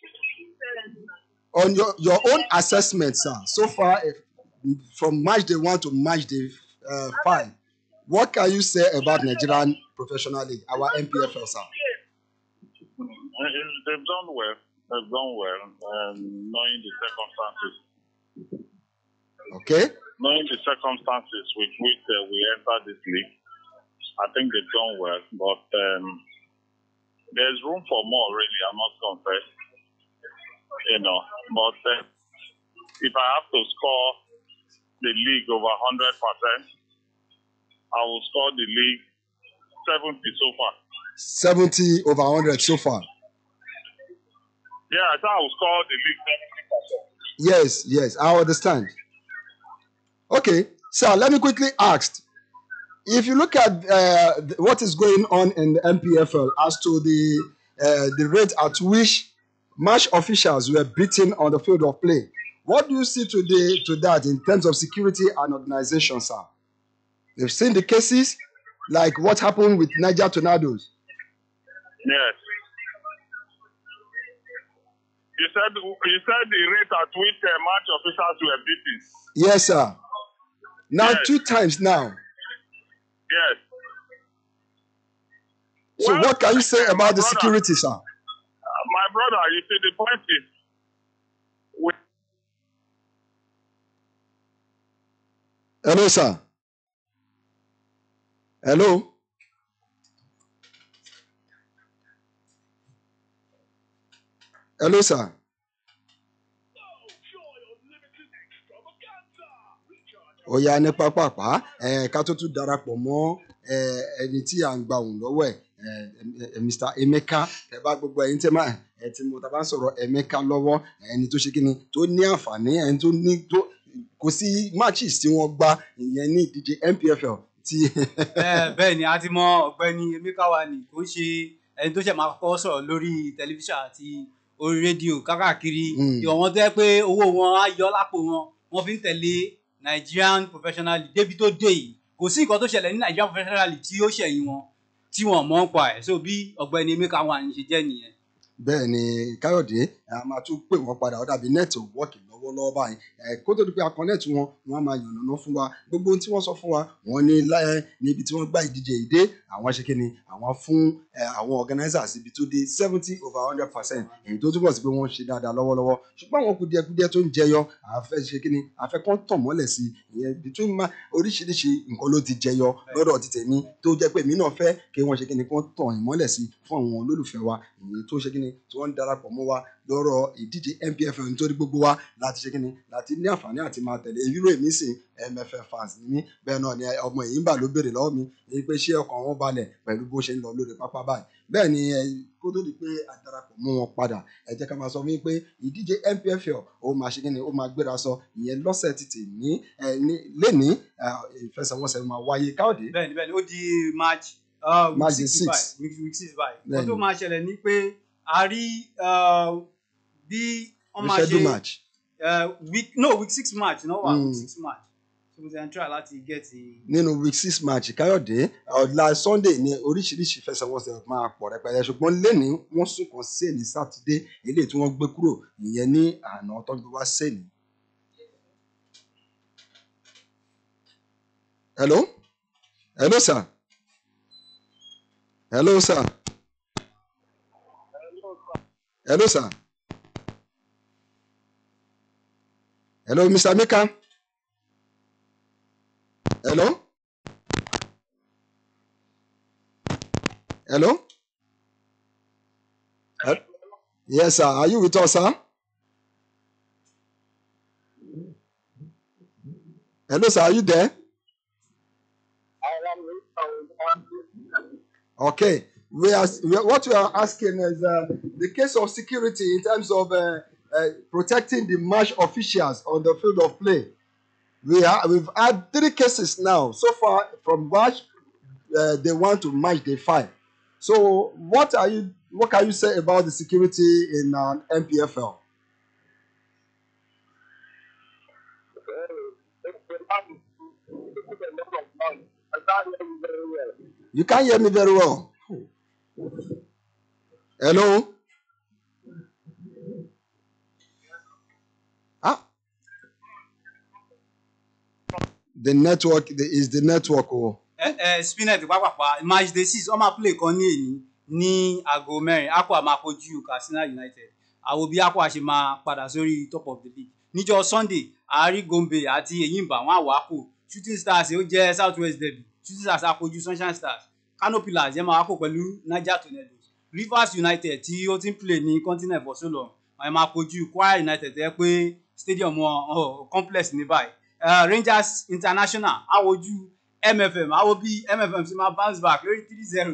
Speaker 1: on your your own assessment sir so far eh, from match day one to match day uh, five what can you say about nigerian professional league our npfl sir.
Speaker 8: Uh, They've done well. They've done well, um, knowing the circumstances.
Speaker 1: okay
Speaker 8: Knowing the circumstances with which uh, we entered this league, I think they've done well. But um, there's room for more, really. I must confess. You know, but uh, if I have to score the league over 100%, I will score the league 70 so far.
Speaker 1: 70 over 100 so far.
Speaker 8: Yeah, I thought I was called the league seventy percent.
Speaker 1: Yes, yes, I understand. Okay, so let me quickly ask. If you look at uh, th- what is going on in the MPFL as to the uh, the rate at which match officials were beaten on the field of play, what do you see today to that in terms of security and organization, sir? You've seen the cases like what happened with Niger Tornadoes.
Speaker 8: Yes. You said you said the rate at which uh, match officials were beaten.
Speaker 1: Yes, sir. Now
Speaker 8: Yes.
Speaker 1: two times now.
Speaker 8: Yes.
Speaker 1: So
Speaker 8: Well,
Speaker 1: what can you say about the
Speaker 8: brother,
Speaker 1: security, sir?
Speaker 8: uh, my brother, you see, the point is, we,
Speaker 1: Hello, sir. Hello. Hello, sir. ó yá ní pápápá ẹ ká tó tún darapọ̀ mọ́ ẹ ẹni tí à ń gba òun lọ́wọ́ ẹ̀ ẹ ẹ Mr. Emeka ẹ bá gbogbo ẹyin tẹ́ máa ẹ tí mo ta bá ń sọ̀rọ̀ Emeka lọ́wọ́ ẹni tó ṣe kí ni tó ní àǹfààní ẹni tó ní tó kò sí matches tí wọ́n gbá ìyẹn ní ìdíje MPFL tí
Speaker 3: Eh, bẹ́ẹ̀ ni a ti mọ ọ̀gbẹ́ni Emeka Wani kò ń ṣe ẹni tó ṣẹ̀ máa kọ́ sọ̀rọ̀ lórí tẹlifíṣàn àti orí rédíò kákàkiri
Speaker 1: Mm.
Speaker 3: ìwọ̀n wọn tó yẹ pé owó wọn á yọ lápò wọn wọ́n fi ń tẹ̀lé Nigerian Professional League débi tó dé yìí kò sí nǹkan tó ṣẹlẹ̀ ní Nigerian Professional League tí ó ṣẹ̀yìn wọn tí wọ́n mọ̀ ń pa ẹ̀ so bí ọ̀gbẹ́ni Emeka Wani ṣe jẹ́ nìyẹn.
Speaker 1: bẹ́ẹ̀ ni káyọ̀dé a máa tún pè wọ́n padà ó dàbí nẹ́ẹ̀tì wọ́ọ̀kì lọ́wọ́lọ́wọ́ báyìí ẹ̀ kó tó di pé a connect wọn wọ́n á máa yànnàná fún wa gbogbo ohun tí wọ́n sọ fún wa wọ́n ní láyé níbi tí wọ́n gbá ìdíje ìdé àwọn ṣe kíni àwọn fún ẹ̀, àwọn organisers ibi tó dé seventy over hundred percent èyí tó túbọ̀ sí pé wọ́n ń ṣe dáadáa lọ́wọ́lọ́wọ́ ṣùgbọ́n àwọn kùdìẹ̀kùdìẹ̀ tó ń jẹyọ àfẹ́ ṣe kíni àfẹ́ kán tàn mọ́lẹ̀ sí ìyẹn between ma oríṣiríṣi nǹkan ló ti jẹyọ lọ́dọ̀ ti tèmi tó jẹ́ pé èmi náà fẹ́ kí wọ́n ṣe kíni kán tàn ìmọ́lẹ̀ sí fún àwọn olólùfẹ́ wa èyí tó ṣe kíni tí wọ́n ń darapọ̀ mọ́ wa lọ́rọ̀ ìdíje MPFL nítorí gbogbo wa láti ṣe kíni láti ní àǹfààní àti máa tẹ̀lé ìró èmi sìn MFF fans ni mí bẹ́ẹ̀ náà ni ọmọ èyí ń bà ló béèrè lọ́wọ́ mi èyí pé ṣé ọkàn wọn balẹ̀ pẹ̀lú bó ṣe ń lọ lórí pápá báyìí bẹ́ẹ̀ ni ẹ, kó tó di pé a darapọ̀ mọ́ wọn padà ẹ jẹ́ ká máa sọ wípé ìdíje MPFL ó máa ṣe kíni ó máa gbéra sọ ìyẹn lọ́sẹ̀ títì ní ẹ, ní lẹ́ni ìfẹsẹ̀wọnsẹ̀ máa wáyé káòdé
Speaker 3: bẹ́ẹ̀ni bẹ́ẹ̀ni ó di march uh, week
Speaker 1: March
Speaker 3: six
Speaker 1: six.
Speaker 3: báyìí week week six báyìí
Speaker 1: Bẹ́ẹ̀ni.
Speaker 3: wọ́n tó máa ṣẹlẹ̀ ní pé a rí uh, bí wọ́n máa
Speaker 1: reschedule
Speaker 3: ṣe
Speaker 1: match
Speaker 3: uh, week no week six march náà wà
Speaker 1: Mm.
Speaker 3: week six march so mo ti ń try láti get the
Speaker 1: nínú week six match káyọ̀dé ọ̀la sunday ní oríṣiríṣi ìfẹsẹ̀wọnsẹ̀ máa pọ̀ rẹpẹtẹ ṣùgbọ́n lẹ́ni wọ́n sún kan sí ní sátidé eléyìí tí wọ́n gbé kúrò ìyẹn ní àná tó ń gbé wá sẹ́ni. hello hello sir hello sir hello sir hello mr mika hello. Hello? Hel- Yes, sir. Are you with us, sir? Hello, sir. Are you there? Okay. We are, we are- what we are asking is uh, the case of security in terms of uh, uh, protecting the match officials on the field of play. We are, we've had three cases now so far from match uh, day one to match day five. So, what are you? What can you say about the security in uh, MPFL? You can't hear me very well. Hello. Ah. The network the, is the network. Oh.
Speaker 3: ẹ ẹ spinet pápápá match day six ọmọ play kan ní èyí ní aago mẹ́rin aqua máa kojú katsina united àwọn bí aqua ṣe máa padà sórí top of the league níjọ́ sunday àárí gombe àti eyimba wọn àwọ̀ àpò shooting stars ó jẹ́ south west derby shooting stars á kojú sunshine stars kano pillars yẹn máa wá kó pẹ̀lú niger tornadoes rivers united tí ó ti ń play ní continent for so long wọn máa kojú kwara united tẹ́ pé stadium wọn oh, complex ní báyìí uh, rangers international àwòjú mfm àwọn bí mfm ti máa bounce back lórí three zero tó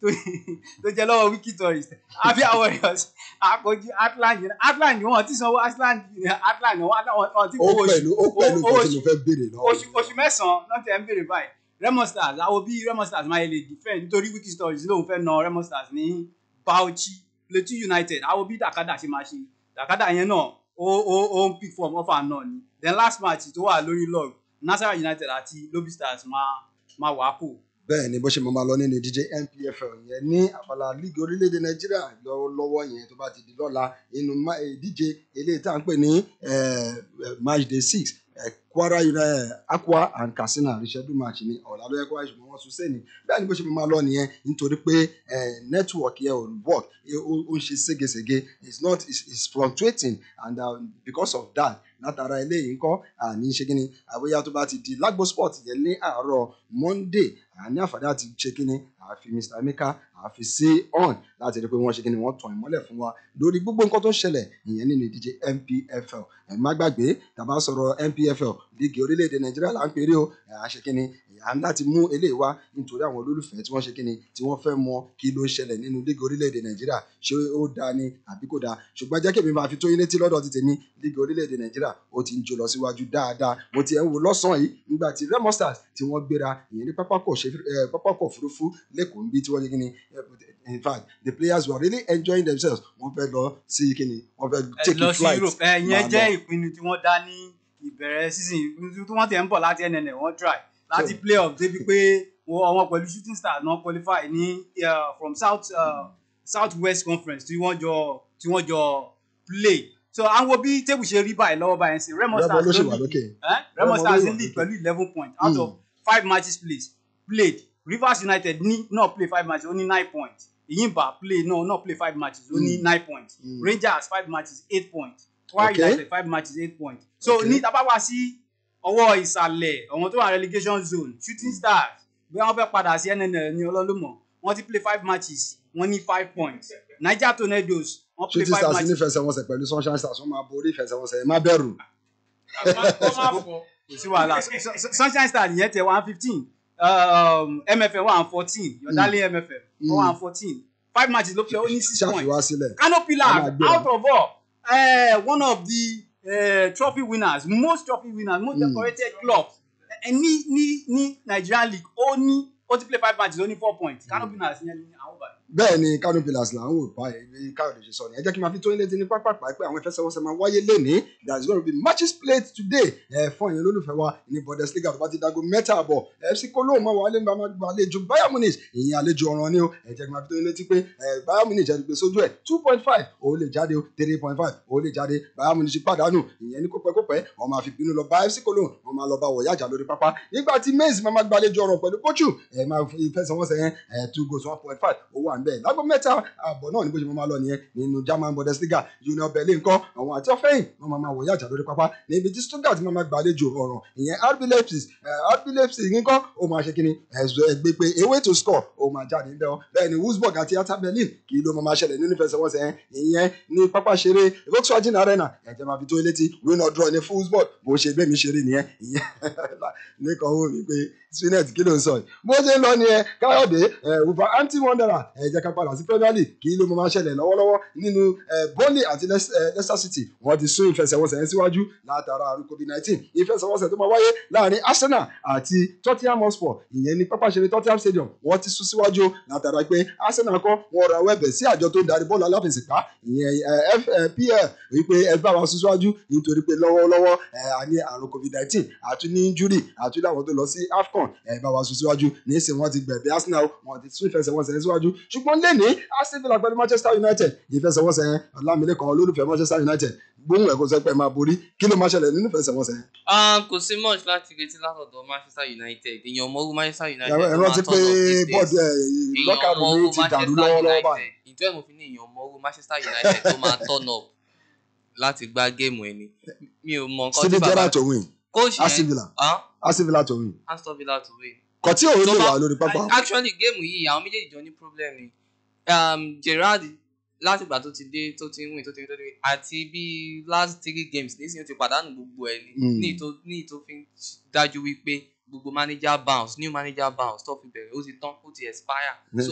Speaker 3: tó tó jẹ́ lọ́wọ́ wiki tourist abia warriors àkójú atlant yẹn atlant wọn ti sanwó atlant atlant wọn wọn ti
Speaker 1: ó
Speaker 3: fowó
Speaker 1: pẹ̀lú ó pẹ̀lú
Speaker 3: owó
Speaker 1: nǹkan tí mo fẹ́ béèrè lọ́wọ́
Speaker 3: oṣù oṣù mẹ́sàn-án náà tẹ̀ ń béèrè báyìí remo stars àwọn bí remo stars máa lè defend nítorí wiki stories lóun fẹ́ na remo stars ní bauchi plateau united àwọn bí dakada ṣe máa ṣe dakada yẹn náà ó ó ó ń pick form offer náà ni then last match tó wà lórí log nasara united àti lobby stars máa máa wà á kù.
Speaker 1: bẹ́ẹ̀ ni bó ṣe máa máa lọ nínú ìdíje npfl yẹn ní abala líìgì orílẹ̀-èdè nàìjíríà lọ́wọ́lọ́wọ́ yẹn tó bá ti di lọ́la nínú ma- ìdíje eléyìí tá à ń pè ní eh, eh, match day six eh, kwara united akwa and katsina reschedule match ni ọ̀la ló yẹ kó wáyé ṣùgbọ́n wọ́n sún sẹ́ni bẹ́ẹ̀ ni bó ṣe máa máa lọ nìyẹn nítorí pé eh, network yẹn ò work eh, ó ó ń ṣe ségesège it's not it's, it's fluctuating and uh, because of that látara eléyìí ńkọ́ àní ṣe kíni àbóyá tó bá ti di lágbo sport yẹn ní àárọ̀ monday àní àǹfààní àti ṣe kíni àfi mr emeka àfi sí on láti rí i pé wọ́n ṣe kíni wọ́n tàn ìmọ́lẹ̀ fún wa lórí gbogbo nǹkan tó ń ṣẹlẹ̀ ìyẹn nínú ìdíje npfl ẹ̀ má gbàgbé tàbá sọ̀rọ̀ npfl líìgì orílẹ̀-èdè nàìjíríà là ń pèrè o ẹ̀ á ṣe kíni à ń láti mú eléyìí wá nítorí àwọn olólùfẹ́ tí wọ́n ṣe kíni tí wọ́n fẹ́ mọ kí ló ń ṣẹlẹ̀ nínú líìgì orílẹ̀-èdè nàìjíríà ṣé ó dáa ni àbí kò dáa ṣùgbọ́n jẹ́ kí èmi máa fi tó yín létí lọ́dọ̀ ti tèmi líìgì orílẹ̀-èdè nàìjíríà ó ti ń jó lọ síwájú dáadáa mo ti ẹ̀ ń wo lọ́sàn-án yìí nígbà tí remo stars tí wọ́n gbéra ìyẹn ní pápákọ̀ òṣè- eh, pápákọ̀ òfurufú lẹ́kọ̀ọ́ níbi tí wọ́n ṣe kíni eh, in fact the players were really enjoying themselves wọ́n fẹ́ lọ sí kíni wọ́n fẹ́
Speaker 3: ẹ
Speaker 1: take
Speaker 3: lọ
Speaker 1: a
Speaker 3: sí
Speaker 1: flight
Speaker 3: europe ẹ
Speaker 1: máa
Speaker 3: yẹn
Speaker 1: lọ.
Speaker 3: jẹ́ ìpinnu tí wọ́n dá ní ìbẹ̀rẹ̀ season tí wọ́n tẹ̀ ń bọ̀ láti nnl wọ́n try láti
Speaker 1: So-
Speaker 3: play off débi pé wọ́n àwọn pẹ̀lú shooting stars náà qualify ní uh, from south uh, south west conference tí wọ́n jọ tí wọ́n jọ play so àwọn bí tébù ṣe rí báyìí lọ́wọ́ báyìí sí remo
Speaker 1: Remo
Speaker 3: stars
Speaker 1: ló ṣì
Speaker 3: ló
Speaker 1: wà
Speaker 3: lead
Speaker 1: lókè.
Speaker 3: eh?
Speaker 1: Remo
Speaker 3: remo
Speaker 1: ló
Speaker 3: stars
Speaker 1: wà
Speaker 3: ń lead
Speaker 1: lókè.
Speaker 3: pẹ̀lú eleven points out
Speaker 1: Mm.
Speaker 3: of five matches played played rivers united ní náà play five matches ó ní nine points ìyìnbá play náà náà play five matches ó ní
Speaker 1: Mm.
Speaker 3: nine points
Speaker 1: Mm.
Speaker 3: rangers five matches eight points kwara
Speaker 1: Okay.
Speaker 3: united five matches eight points so
Speaker 1: Okay.
Speaker 3: ní tábà wá sí ọwọ́ ìsàlẹ̀ àwọn tó wà relegation zone shooting stars bí wọ́n fẹ́ padà sí nnl ní ọlọ́lùmọ̀ wọ́n ti play five matches wọ́n ní five points niger tornadoes wọ́n play
Speaker 1: shooting
Speaker 3: five
Speaker 1: stars
Speaker 3: matches
Speaker 1: nífẹsẹ̀wọnsẹ̀ pẹ̀lú sunshine stars wọ́n máa borí ìfẹsẹ̀wọnsẹ̀ ẹ má bẹ̀rù.
Speaker 3: kò sí wàhálà Sun- Sun- sunshine stars yẹn tẹ one fifteen mfm one fourteen yọ̀dálẹ̀ mfm one fourteen five matches ló play ó ní six points
Speaker 1: ṣàfiwá sílẹ̀.
Speaker 3: Kano
Speaker 1: Ẹ
Speaker 3: Pillars
Speaker 1: máa gbé
Speaker 3: out of all uh, one of the uh, trophy winners most trophy winners most
Speaker 1: Mm.
Speaker 3: decorated club uh, ní ní ní Nigerian league ó ní ó ti play five matches ó ní four points Kano Pillars yẹn ní àwọn báyìí.
Speaker 1: bẹ́ẹ̀ ni kano pillars là ń wò báyìí bí káyọ̀dé ṣe sọ ni ẹ jẹ́ kí n máa fi tó yín létí ní pápápá pé àwọn ìfẹsẹ̀wọnsẹ̀ máa wáyé lénìí there is gonna be matches played today ẹ fún ẹ̀yin olólùfẹ́ wa ní bundesliga tó bá ti dago mẹ́ta àbọ̀ fc kolo máa wà lẹ́nu máa gba àlejò bayern munich ìyẹn àlejò ọ̀ràn ni o ẹ jẹ́ kí n máa fi tó yín létí pé ẹ bayern munich ẹ ti gbé sójú ẹ̀ two point five ó lè jáde o three point five ó lè jáde bayern munich pàdánù ìyẹn ní kópẹ́kópẹ́ wọ́n máa fi bínú lọ bá fc kolo wọ́n máa lọ bá wọ̀yájà lórí pápá nígbà tí mainz máa máa gbàlejò ọ̀ràn pẹ̀lú pochu ẹ máa fi ìfẹsẹ̀wọnsẹ̀ yẹn ẹ two goals one point five ó wà ń bẹ̀ lágbo mẹ́ta ààbọ̀ náà ní bó ṣe máa lọ nìyẹn nínú german bundesliga union berlin kọ́ àwọn àti ọ̀fẹ́yìn wọ́n máa máa wọ̀ yàjà lórí pápá níbi tí stuttgart máa máa gbàlejò ọ̀ràn ìyẹn rb leipzig eh, rb leipzig nǹkan ó máa ṣe kíni ẹ̀sùn ẹgbẹ́ pé away to score ó máa jáde ń bẹ́ ọ bẹ́ẹ̀ ni wolfsburg àti hertha berlin kì í ló máa máa ṣẹlẹ̀ nínú ìfẹsẹ̀wọnsẹ̀ yẹn ìyẹn ní pápá ṣeré volkswagen arena ẹ̀jẹ̀ máa fi tó létí win or draw ní wolfsburg bó ṣe bẹ́ẹ̀ mi ṣeré nìyẹn ìyẹn nìkan ó mi pé spinet kí ló ń sọ yìí bó ṣe ń lọ nìyẹn káyọ̀dé wolverhampton wanderer ẹ jẹ́ ká padà sí premier league kí ló máa ṣẹlẹ̀ lọ́wọ́lọ́wọ́ nínú eh, burnley àti Leic- eh, leicester city wọ́n ti sún ìfẹsẹ̀wọnsẹ̀ yẹn síwájú látara àrùn covid nineteen ìfẹsẹ̀wọnsẹ̀ tó máa wáyé láàrin arsenal àti tottenham hotspur ìyẹn ní pápá ìṣeré tottenham stadium wọ́n ti sún síwájú látara pé arsenal kọ́ wọ́n ra wẹ́bẹ̀ sí àjọ tó ń darí bọ́ọ̀lù aláfẹsẹ̀gbá ìyẹn eh, fpl wípé ẹ bá wa sún síwájú nítorí pé lọ́wọ́lọ́wọ́ eh, a ní àrùn covid nineteen àtún ní injury àtún láwọn tó lọ sí afcon ẹ bá wa sún síwájú nísìnyí wọ́n ti gbẹ̀bẹ̀ arsenal wọ́n ti sún ìfẹsẹ̀wọnsẹ̀ yẹn síwájú ṣùgbọ́n lẹ́ni aston villa pẹ̀lú manchester united ìfẹsẹ̀wọnsẹ̀ yẹn ọlámilẹ́kan olólùfẹ́ manchester united gbóhùn ẹ̀kọ́ sẹ́pẹ́ máa borí kí ló máa ṣẹlẹ̀ nínú ìfẹsẹ̀wọnsẹ̀ yẹn.
Speaker 2: Ah, kò sí much láti retí látọ̀dọ̀ manchester united èèyàn mọ́rú manchester united
Speaker 1: ẹ
Speaker 2: tó
Speaker 1: rántí
Speaker 2: máa
Speaker 1: pé
Speaker 2: turn up these days.
Speaker 1: bọ́ọ̀dù ẹ̀
Speaker 2: èèyàn
Speaker 1: lọ́kàrù
Speaker 2: mọ́rú
Speaker 1: mi ti dàrú lọ́wọ́lọ́wọ́ báyìí.
Speaker 2: ìjọ ẹ̀ mo fi ní èèyàn mọ́rú manchester united tó máa turn up láti gbá géèmù ẹni mi ò mọ nǹkan tí
Speaker 1: steven
Speaker 2: bàbá
Speaker 1: gerrard to win
Speaker 2: coach
Speaker 1: aston
Speaker 2: yẹn
Speaker 1: villa
Speaker 2: ah,
Speaker 1: aston villa to win
Speaker 2: aston villa to win
Speaker 1: kò tí òun
Speaker 2: tó
Speaker 1: lè
Speaker 2: bá-
Speaker 1: wà lórí pápá.
Speaker 2: actually géèmù yìí àwọn méjèèjì jọ ní problem ni um, gerard látìgbà tó ti dé tó ti ń win tó ti ń win tó ti ń win àti bíi last three games nísìnyí ó ti pàdánù gbogbo ẹ̀ ní
Speaker 1: Mm.
Speaker 2: ní ìtò ní ìtò fi ń dájú wípé gbogbo manager bounce new manager bounce tó fi bẹ̀rẹ̀ ó ti tán ó ti expire
Speaker 1: Mm.
Speaker 2: so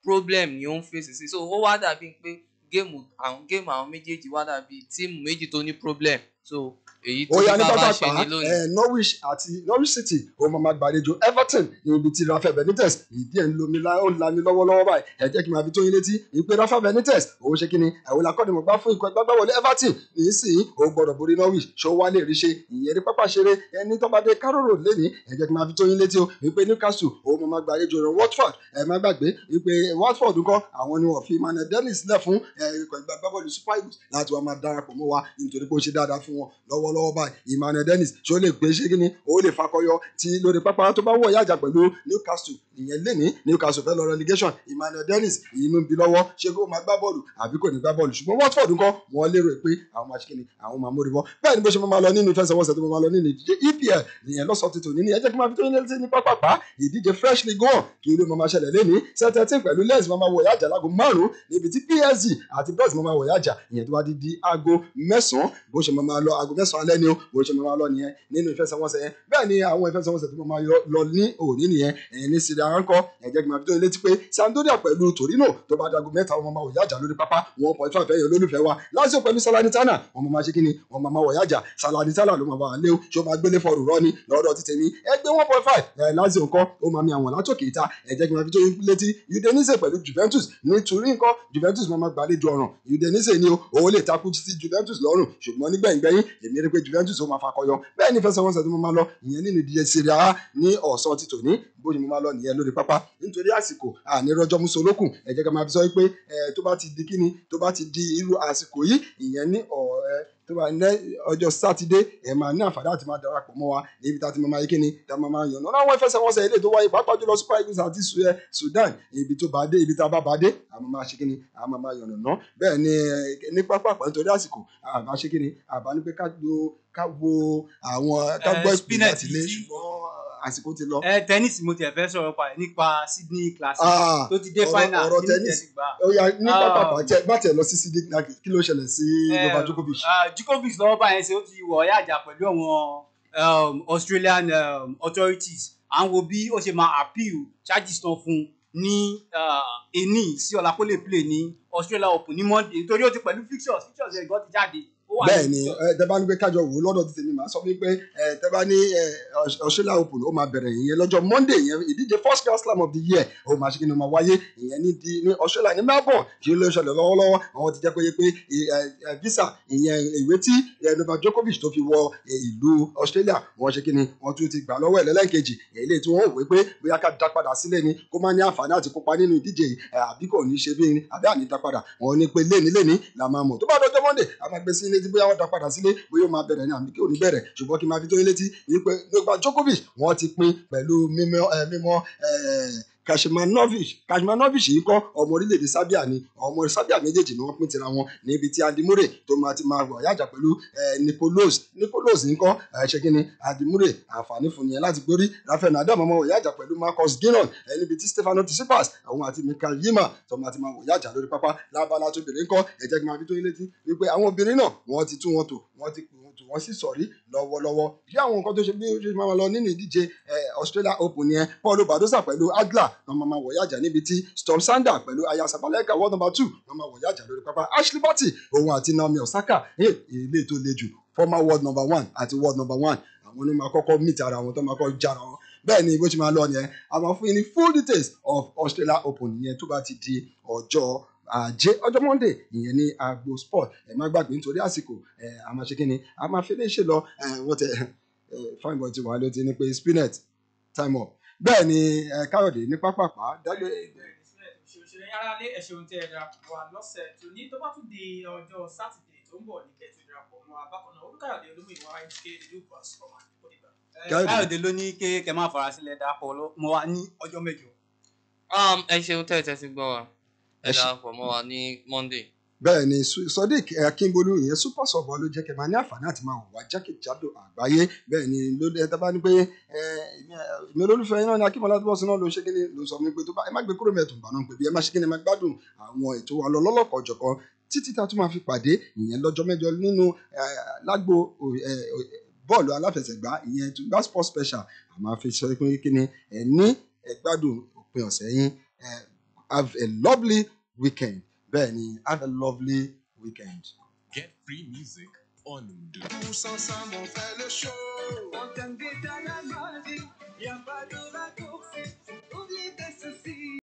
Speaker 2: problem ni ó ń fèsì sí so ó wá dàbí pé géèmù àwọn géèmù àwọn méjèèjì wá dàbí tíìmù méjì tó ní problem so èyí tó
Speaker 1: ó yá ní
Speaker 2: bá bá
Speaker 1: pápá
Speaker 2: ṣe ní lónìí.
Speaker 1: ẹ norwich àti norwich city ó máa máa gbàlejò everton ní ibi tí rafael benitez ìdí ẹ̀ ń lomi lá ó ń lami lọ́wọ́lọ́wọ́ báyìí ẹ jẹ́ kí n máa fi tó yín létí ìpè rafael benitez òun ṣe kíni àwọn akọ́nimọ̀gbá fún ikọ̀ ẹgbẹ́gbẹ́wọlé everton nísìnyí ó gbọ́dọ̀ borí norwich ṣó wá lè rí ṣe ìyẹn ní pápá ṣeré ẹni tó bá dé carroll lẹ́ni ẹ jẹ́ kí n máa fi tó yín létí o ìpè newcastle òun máa máa gbàlejò rẹ̀ watford ẹ má gbàgbé ìpè watford ńkọ́ àwọn ni wọ́n fi emmanuel dennis lẹ̀ fún ẹ, ikọ̀ ẹgbẹ́gbẹ́wọlé super eagles láti wá máa darapọ̀ mọ́ wa nítorí pé ó ṣe dáadáa fún wọn lọ́wọ́lọ́wọ́ báyìí emmanuel dennis ṣó lè gbé ṣé kíni ó lè fakọyọ tí lórí pápá tó bá wọ̀ yájà pẹ̀lú newcastle ìyẹn lẹ́ni newcastle fẹ́ lọ relegation emmanuel dennis inú ń bi lọ́wọ́ ṣé kó máa gbá bọ́ọ̀lù àbí kò ní gbá bọ́ọ̀lù ṣùgbọ́n watford ńkọ́ wọ́n lérò pé àwọn máa ṣe kíni àwọn máa mórí bọ́ bẹ́ẹ̀ ni bó ṣe máa lọ nínú ìfẹsẹ̀wọnsẹ̀ tó máa lọ nínú ìdíje epl nìyẹn lọ́sọ̀ọ́ tuntun ní ẹ jẹ́ kí n máa fi tó yín létí ní pápápá ìdíje fresh league one kí ló máa ṣẹlẹ̀ lẹ́ni sẹ́tẹ̀tì pẹ̀lú lens máa wọ̀ yájà láago márùn-ún níbi tí psg àti brest máa wọ̀ yájà ìyẹn tó bá di di aago mẹ́sàn-án bó ṣe máa lọ aago mẹ́sàn-án alẹ́ ni o bó ṣe máa lọ nìyẹn nínú ìfẹsẹ̀wọnsẹ̀ yẹn bẹ́ẹ̀ ni àwọn ìfẹsẹ̀wọnsẹ̀ tó máa yọ- lọ ní òní nìyẹn ẹ̀yìn ní syria ránkọ́ ẹ jẹ́ kí n máa fi tó yín létí pé sampdoria pẹ̀lú torino tó bá dago mẹ́ta wọn máa wọ̀ yájà lórí pápá one point five ẹ̀yẹ olólùfẹ́ wa lazio pẹ̀lú salernitana wọn máa ṣe kí ni wọn máa wọ̀ yájà salernitana ló máa wà lé o ṣé o máa gbélé fọrù rọ ni lọ́dọ̀ ti tèmi ẹgbẹ́ one point five ẹ̀ lazio nǹkan ó máa mi àwọn látòkè ìta ẹ jẹ́ kí n máa fi tó yín létí udinese pẹ̀lú juventus ní turin nǹkan juventus máa máa gbàlejò ọ̀ràn udinese ni o òun lè takú sí juventus lọ́rùn ṣùgbọ́n nígbẹ̀yìngbẹ̀yìn èmi rí pé juventus ó máa fakọyọ bẹ́ẹ̀ ni fẹsẹ̀wọnsẹ̀ tó máa lọ ìyẹn nínú ìdíje serie a ní ọ̀sán ti tòní bó ni mo máa lọ nìyẹn lórí pápá nítorí àsìkò àní rọjò musolókùn ẹ jẹ́ ká máa fi sọ pé ẹ tó bá ti di kíni tó bá ti di irú àsìkò yìí ìyẹn ní ọ̀rẹ́ tó bá ní ọjọ́ sátidé ẹ máa ní àǹfààní àti máa darapọ̀ mọ́ wa níbi tá a ti máa máa yí kíni tá a máa máa yànnà láwọn ìfẹsẹ̀wọnsẹ̀ ilé tó wáyé pàápàá jùlọ super eagles àti Su- eh, sudan ibi tó bá dé ibi tá a bá bá dé a máa máa ṣe kíni a máa máa yànnà ná bẹ́ẹ̀ ni eh, ní pápá nítorí àsìkò àbá ṣe kíni àbá ní pé ká lo ká wo àwọn ká
Speaker 3: Eh,
Speaker 1: gbọ́ ìpínlẹ̀
Speaker 3: Spinet
Speaker 1: àti ilé
Speaker 3: tí-
Speaker 1: ṣùgbọ́n àsìkò ti lọ.
Speaker 3: ẹ tennis mo tiẹ̀ fẹ́ sọ̀rọ̀ pa ẹ̀ nípa sydney classic
Speaker 1: Ah,
Speaker 3: tó ti dé
Speaker 1: ọ̀rọ̀-
Speaker 3: final
Speaker 1: ọ̀rọ̀
Speaker 3: kí ni
Speaker 1: tennis.
Speaker 3: tẹ̀ ti gbà.
Speaker 1: ó yá ní
Speaker 3: Ah.
Speaker 1: pápá bàtẹ bàtẹ lọ sí sídìí kí ló ṣẹlẹ̀ sí Novak Djokovic.
Speaker 3: Ah, Djokovic lọ́wọ́ báyẹn ṣe ó ti wọ̀ ọ́yá àjà pẹ̀lú àwọn um, Australian um, authorities à ń wo bí ó ṣe máa appeal charges tán fún un ní ah, ení sí ọ̀la kó lè play ní Australia Open ní Monday nítorí ó ti pẹ̀lú fixtures fixtures ẹ̀ gan ti jáde. ó wà ní
Speaker 1: bẹ́ẹ̀ ni
Speaker 3: fixtures.
Speaker 1: ẹ, tẹ bá ní pé kájọ wò ó lọ́dọ̀ ti tèmi màá sọ fún yín pé ẹ, tẹ bá ní ẹ, Aus- Australia Open ó máa bẹ̀rẹ̀ ìyẹn lọ́jọ́ Monday ìyẹn ìdíje first grand slam of the year ó máa ṣe kí ni ó máa wáyé ìyẹn ní di ní Australia ní Melbourne kí ló ṣẹlẹ̀ lọ́wọ́lọ́wọ́ àwọn ti jẹ́ pé pé ẹ, ẹ, visa ìyẹn ìwé tí ẹ, Novak Djokovic tó fi wọ ẹ, ìlú Australia wọ́n ṣe kí ni wọ́n tún ti gbà lọ́wọ́ ẹ̀ lẹ́lẹ́kejì èyí tí wọ́n wò pé bóyá ká dá padà sílẹ̀ ni kó má ní àǹfààní àti kópa nínú ìdíje yìí ẹ, àbí kò ní ṣe bí àbí àní dá padà wọ́n ní pé léni léni la máa mọ̀ tó bá dọjọ́ Monday a máa gbé sí ilé tí bóyá wọ́n dá padà sílé bóyá ó máa bẹ̀rẹ̀ ní àbí kí ò ní bẹ̀rẹ̀ ṣùgbọ́n kí n máa fi tó yín létí wípé Novak Djokovic wọ́n ti pín pẹ̀lú mímọ́ ẹ, mímọ́ ẹ, Kashimanovic Kashimanovic yìí kọ́ ọmọ orílẹ̀-èdè Serbia ni ọmọ Serbia méjèèjì ni wọ́n pín tira wọn níbi tí Andy Murray tó máa ti máa wọ̀ yájà pẹ̀lú ẹ, Nicolas Nicolas ń kọ́ ẹ, ṣe kí ni Andy Murray àǹfààní fún nìyẹn láti gbórí Rafael Nadal máa wọ̀ yájà pẹ̀lú Marcus Giron ẹ, níbi tí Stefano Tsitsipas òun àti Mikael Yima tó máa ti máa wọ̀ yájà lórí pápá lábala tó bèrè ń kọ́ ẹ jẹ́ kí n máa fi tó yín létí wípé àwọn obìnrin náà wọ́n ti tú wọn tò wọ́n ti pè wọ́n tò wọ́n sì sọ̀rí lọ́wọ́lọ́wọ́ bí àwọn nǹkan tó ṣe bí ó ṣe máa lọ nínú ìdíje eh, Australia Open yẹn Paulo Badosa pẹ̀lú Adler wọn máa máa wọ̀ yájà níbi tí Storm Sander pẹ̀lú Aya Sabalenka world number two wọn máa wọ̀ yájà lórí pápá Ashley Barty òun àti Naomi Osaka eh, ilé tó le jù former world number one àti world number one àwọn ni máa kọ́kọ́ meet ara wọn tó máa kọ́ jára wọn bẹ́ẹ̀ ni bó ṣe máa lọ yẹn a máa fún yín ní full details of Australia Open yẹn tó bá ti di ọjọ́ ajé ọjọ́ monday ìyẹn ní agbo sport ẹ má gbàgbé nítorí àsìkò ẹ a máa ṣe kí ni a máa fi léṣe lọ ẹ wọ́n tẹ ẹ fine boy ti wà ló ti ní pé spinet time up bẹ́ẹ̀ ni ẹ káyọ̀dé ní pápápá dágbé
Speaker 4: òṣèré yàrá lé ẹ̀ṣẹ̀ tẹ́ ẹ darapọ̀ wá lọ́sẹ̀ tó ní tó bá tún di ọjọ́ sátidé tó ń bọ̀ ní kẹ́tù darapọ̀ mọ́ abákan náà olùkàyọ̀dé olómìnira sk lucas ọmọ àdìpọ̀dìgbà.
Speaker 3: Eh,
Speaker 1: Káyọ̀dé.
Speaker 3: Káyọ̀dé ló ní ké kẹ́ máa fara sílẹ̀ darapọ̀ lọ- mọ́ wa ní ọjọ́ mẹ́jọ.
Speaker 2: Um, ẹ ṣeun tẹ́ ẹ tẹ́ ti gbọ́ wa ẹ
Speaker 1: Ẹ ṣe-
Speaker 2: darapọ̀ mọ́ wa ní Monday.
Speaker 1: bẹ́ẹ̀ ni Su- Sodiq Akínbolú ìyẹn super sọ̀bọ̀ ló jẹ́ kẹ́ máa ní àǹfààní àti máa wà jákèjádò àgbáyé bẹ́ẹ̀ ni ló ẹ tábà ní pé ẹ èmi olólùfẹ́ yín náà ni Akínbọ́lá tó bọ̀ sí náà ló ṣe kíni ló sọ fún mi pé tó bá ẹ má gbé kúrò mẹ́tò gbà náà pé bí ẹ má ṣe kíni ẹ má gbádùn àwọn ètò wa lọ lọ́lọ́kọ̀ ọ̀jọ̀kan títí tá a tún máa fi pàdé ìyẹn lọ́jọ́ mẹ́jọ nínú ẹ, lágbo ẹ, ẹ, bọ́ọ̀lù aláfẹsẹ̀gbá ìyẹn tó gbá sport special àmọ́ àfi sọ pé kíni ẹ ní ẹ gbádùn òpin ọ̀sẹ̀ yín ẹ have a lovely weekend bẹ́ẹ̀ ni have a lovely weekend.
Speaker 5: Get free music on Mdundo.
Speaker 6: Tous ensemble, on fait le show.
Speaker 7: On t'invite à la magie,